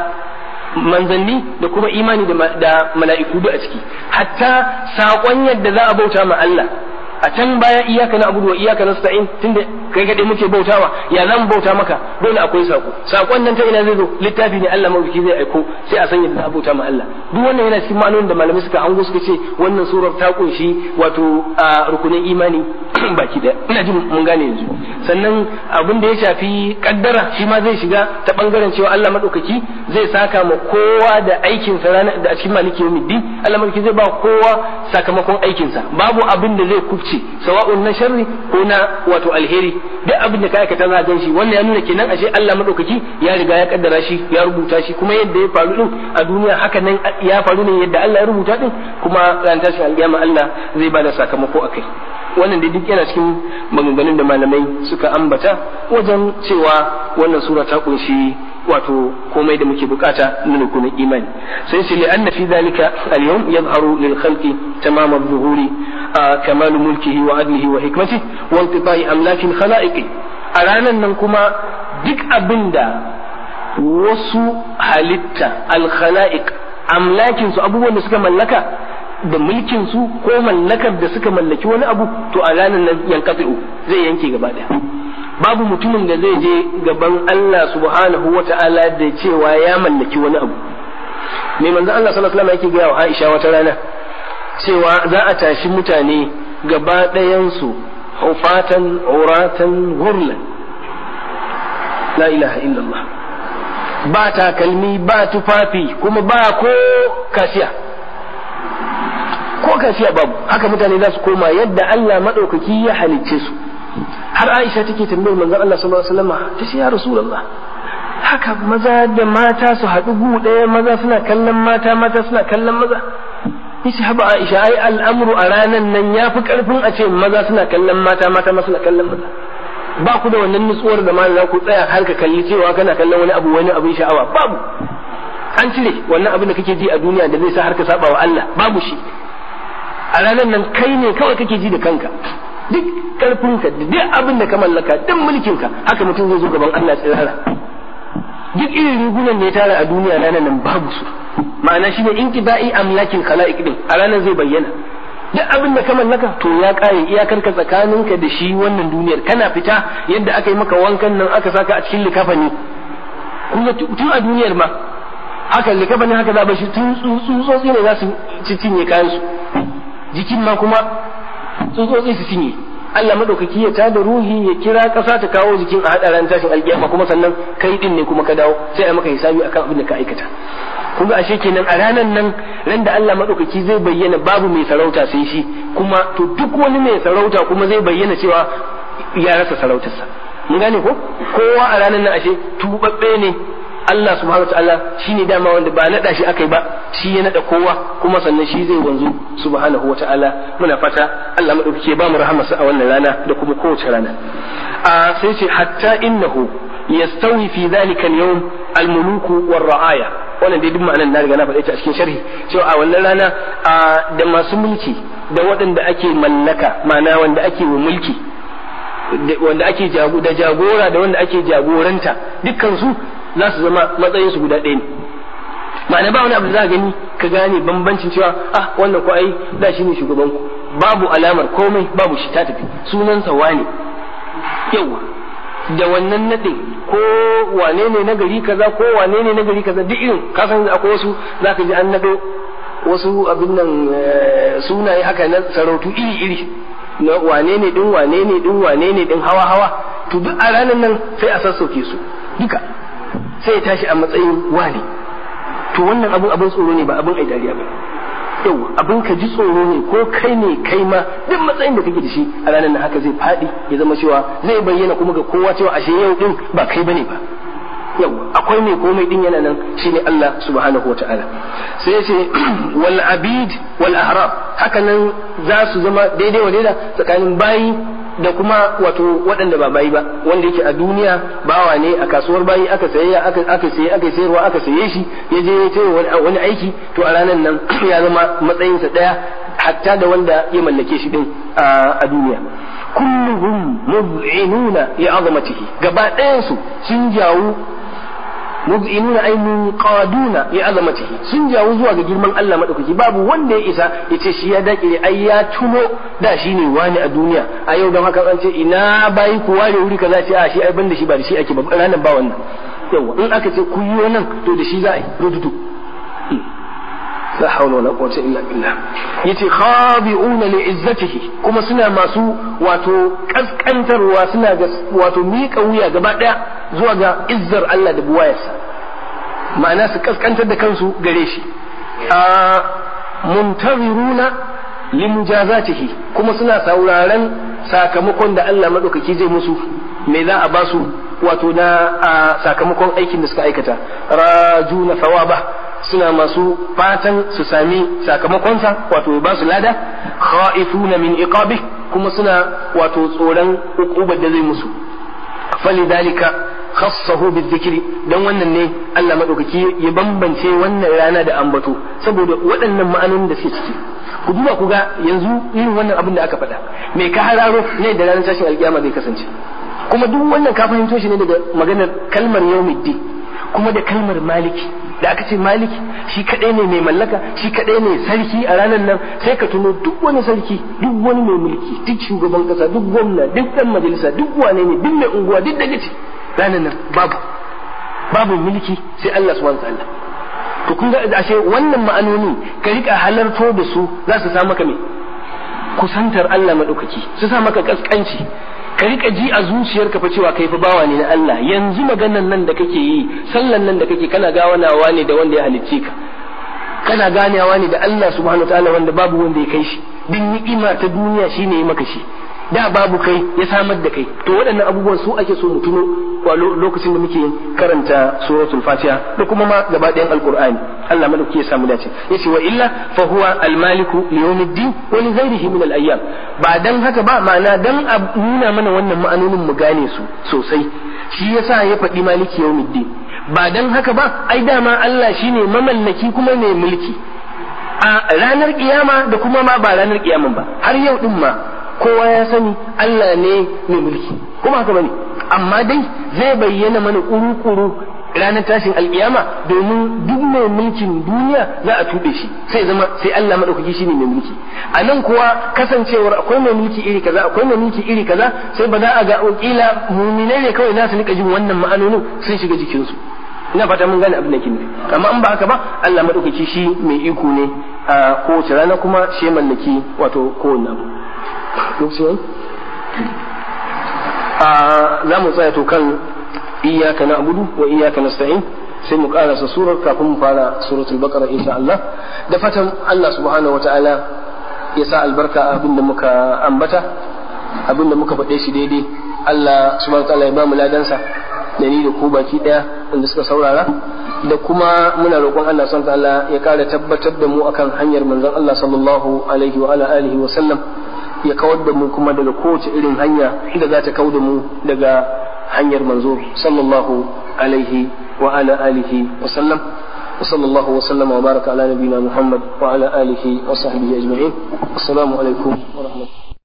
manzanni da kuma imani da mala'iku da a ciki hatta saƙon yadda za a bauta ma Allah a can baya iyaka na abudu wa iyaka na sta'in tunda kai kaɗai muke bautawa ya zan bauta maka dole akwai sako sakon nan ta ina zai zo littafi ne Allah mawuki zai aiko sai a san yadda za a bauta ma Allah duk wannan yana cikin ma'anonin da malamai suka hango suka ce wannan surar ta kunshi wato a rukunin imani baki daya ina jin mun gane yanzu sannan abin da ya shafi kaddara shi ma zai shiga ta bangaren cewa Allah madaukaki zai saka ma kowa da aikinsa ranar da a cikin maliki yawmiddin Allah madaukaki zai ba kowa sakamakon aikinsa babu abin da zai kubce sawa'un na sharri ko na wato alheri duk abin da ka aikata za a gan shi wannan ya nuna kenan ashe Allah madaukaki ya riga ya kaddara shi ya rubuta shi kuma yadda ya faru din a duniya haka nan ya faru ne yadda Allah ya rubuta din kuma ran tashin alƙiyama Allah zai ba da sakamako akai wannan da duk yana cikin maganganun da malamai suka ambata wajen cewa wannan sura ta kunshi wato komai da muke bukata na rukunin imani sai shi li'anna fi dhalika al-yawm yadhharu lil khalqi tamam adh-dhuhuri kamal mulkihi wa adlihi wa hikmatihi wa intibai amlaki al-khalaiq a ranan nan kuma duk abinda wasu halitta al-khalaiq amlakin su abubuwan da suka mallaka da mulkin su ko mallakar da suka mallaki wani abu to a ranar nan yankatu zai yanke gaba daya babu mutumin da zai je gaban Allah subhanahu wata'ala da cewa ya mallaki wani abu me manzo Allah sallallahu alaihi wasallam yake ga wa Aisha wata rana cewa za a tashi mutane gaba ɗayan su hufatan uratan gurlan la ilaha illallah ba takalmi ba tufafi kuma ba ko kashiya ko kashiya babu haka mutane za su koma yadda Allah maɗaukaki ya halicce su har Aisha take tambayar manzon Allah sallallahu alaihi wasallam ta ce ya Rasulullah haka maza da mata su haɗu gu ɗaya maza suna kallon mata mata suna kallon maza yace haba Aisha ai al'amru a ranan nan yafi karfin a ce maza suna kallon mata mata ma suna kallon maza ba ku da wannan nutsuwar da ma za ku tsaya har ka kalli cewa kana kallon wani abu wani abin sha'awa babu an cire wannan abin da kake ji a duniya da zai sa har ka saba wa Allah babu shi a ranar nan kai ne kawai kake ji da kanka duk karfinka da duk abin da ka mallaka duk mulkinka haka mutum zai zo gaban Allah tsirara duk irin rigunan da ya tara a duniya ranar nan babu su ma'ana shi ne inqida'i amlakin khala'iq din a ranar zai bayyana duk abin da ka mallaka to ya kare iyakar ka tsakaninka da shi wannan duniyar kana fita yadda aka yi maka wankan nan aka saka a cikin likafani kuma tun a duniyar ma haka likafani haka za a shi tun tsutsotsi ne za su cinye kayan su jikin ma kuma tsutsotsi su cinye Allah madaukaki ya tada ruhi ya kira ƙasa ta kawo jikin a haɗa ran tashin alƙiyama kuma sannan kai din ne kuma ka dawo sai a maka hisabi akan abin da ka aikata kun ga ashe kenan a ranar nan ran da Allah madaukaki zai bayyana babu mai sarauta sai shi kuma to duk wani mai sarauta kuma zai bayyana cewa ya rasa sarautarsa mun gane ko kowa a ranar nan ashe tubabbe ne Allah subhanahu wataala shine dama wanda ba nada shi akai ba shi ya nada kowa kuma sannan shi zai wanzu subhanahu wataala muna fata Allah madaukake ba mu rahamarsa a wannan rana da kuma kowace rana a sai ce hatta innahu yastawi fi dhalika al-yawm al-muluku war-ra'aya wannan dai duk ma'anar na riga na faɗe ta a cikin sharhi cewa a wannan rana da masu mulki da waɗanda ake mallaka ma'ana wanda ake wa mulki wanda ake da jagora da wanda ake jagoranta dukkan su za su zama matsayin su guda ɗaya ne ma'ana ba wani abu da za gani ka gane bambancin cewa ah wannan ko ai da shi ne shugaban ku babu alamar komai babu shi ta tafi sunansa wane yawa da wannan nadin ko wane ne na gari kaza ko wane ne na gari kaza duk irin ka san akwai wasu zaka ji an nado wasu abin nan sunaye haka na sarautu iri iri na wane ne din wane ne din wane ne din hawa hawa to duk a ranar nan sai a sassauke su duka sai ya tashi a matsayin wane to wannan abin abin tsoro ne ba abin ai dariya ba yau abin ka ji tsoro ne ko kai ne kai ma duk matsayin da kake da shi a ranar nan haka zai faɗi ya zama cewa zai bayyana kuma ga kowa cewa ashe yau din ba kai bane ba yau akwai mai komai din yana nan shine Allah subhanahu wa ta'ala sai ya ce wal abid wal ahram haka nan za su zama daidai wa daida tsakanin bayi da kuma wato waɗanda ba bayi ba wanda yake a duniya bawa ne a kasuwar bayi aka saye aka aka saye aka sayarwa aka saye shi ya je ya ce wani aiki to a ranar nan ya zama matsayinsa ɗaya hatta da wanda ya mallake shi din a duniya kulluhum mud'inuna ya azamatihi gaba ɗayan su sun jawo mud'inuna ay munqaduna li azamatihi sun jawo zuwa ga girman Allah madaukaki babu wanda ya isa ya ce shi ya dakire ai ya tuno da shi ne wani a duniya a yau don haka an ce ina bayi ku ware wuri kaza ce a shi ai banda shi ba da shi ake ba ranan ba wannan yawa in aka ce ku yi nan to da shi za a yi rududu la hawla wala quwwata illa billah yace khabi'una li izzatihi kuma suna masu wato kaskantarwa suna ga wato miƙa wuya gaba daya zuwa ga izzar Allah da buwayarsa ma'ana su kaskantar da kansu gare shi a muntaziruna limujazatihi kuma suna sauraron sakamakon da Allah madaukaki zai musu me za a basu wato na sakamakon aikin da suka aikata rajuna thawaba suna masu fatan su sami sakamakonsa wato ba su lada khaifuna min iqabi kuma suna wato tsoron ukubar da zai musu falidhalika khassahu bizikri dan wannan ne Allah madaukaki ya bambance wannan rana da ambato saboda waɗannan ma'anonin da suke ciki ku duba ku ga yanzu irin wannan abin da aka faɗa me ka hararo ne da ranar tashin alkiyama zai kasance kuma duk wannan ka fahimto shi ne daga maganar kalmar yawmiddin kuma da kalmar maliki da aka ce maliki shi kadai ne mai mallaka shi kadai ne sarki a ranar nan sai ka tuno duk wani sarki duk wani mai mulki duk shugaban kasa duk gwamna duk dan majalisa duk wane ne duk mai unguwa duk daga ce ranar nan babu babu mulki sai Allah subhanahu wa ta'ala to kun ga ashe wannan ma'anoni ka rika halarto da su za su sa maka me kusantar Allah madaukaki su sa maka kaskanci ka rika ji a zuciyarka fa cewa kai fa bawa ne na Allah yanzu maganan nan da kake yi sallan nan da kake kana gawanawa ne da wanda ya halicce ka kana ganewa ne da Allah subhanahu wataala wanda babu wanda ya kai shi bin ni'ima ta duniya shine ya maka shi da babu kai ya samar da kai to waɗannan abubuwan su ake so mu tuno a lokacin da muke karanta suratul fatiha da kuma ma gaba ɗayan alqur'ani Allah madauki ya samu dace yace wa illa fa huwa almaliku li yawmiddin wa li ghayrihi min al-ayyam ba dan haka ba ma'ana dan a nuna mana wannan ma'anonin mu gane su sosai shi yasa ya faɗi maliki yawmiddin ba dan haka ba ai dama Allah shine mamallaki kuma mai mulki a ranar kiyama da kuma ma ba ranar kiyaman ba har yau din ma kowa ya sani Allah ne mai mulki kuma haka bane amma dai zai bayyana mana kuru-kuru ranar tashin alkiyama domin duk mai mulkin duniya za a tube shi sai zama sai Allah madaukaki shine mai mulki a nan kuwa kasancewar akwai mai mulki iri kaza akwai mai mulki iri kaza sai ba za a ga kila muminai ne kawai za su rika jin wannan ma'anonin sun shiga jikinsu ina fata mun gane abin da kin amma in ba haka ba Allah madaukaki shi mai iko ne a kowace rana kuma shi mallaki wato kowanne abu lokacin a za mu tsaya to kan iyaka na abudu wa iyaka nasta'in sai mu karasa surar kafin mu fara suratul baqara insha Allah da fatan Allah subhanahu wataala ya sa albarka a abin da muka ambata abin da muka faɗe shi daidai Allah subhanahu wataala ya ba mu ladansa da ni da ku baki daya wanda suka saurara da kuma muna roƙon Allah subhanahu wataala ya kara tabbatar da mu akan hanyar manzon Allah sallallahu alaihi wa ala alihi wa sallam ya kawar da mu kuma daga kowace irin hanya da za ta kau da mu daga hanyar manzo sallallahu alaihi wa ala alihi wa sallam wa sallallahu wa sallama wa baraka ala nabiyina muhammad wa ala alihi wa sahbihi ajma'in assalamu alaikum wa rahmatullahi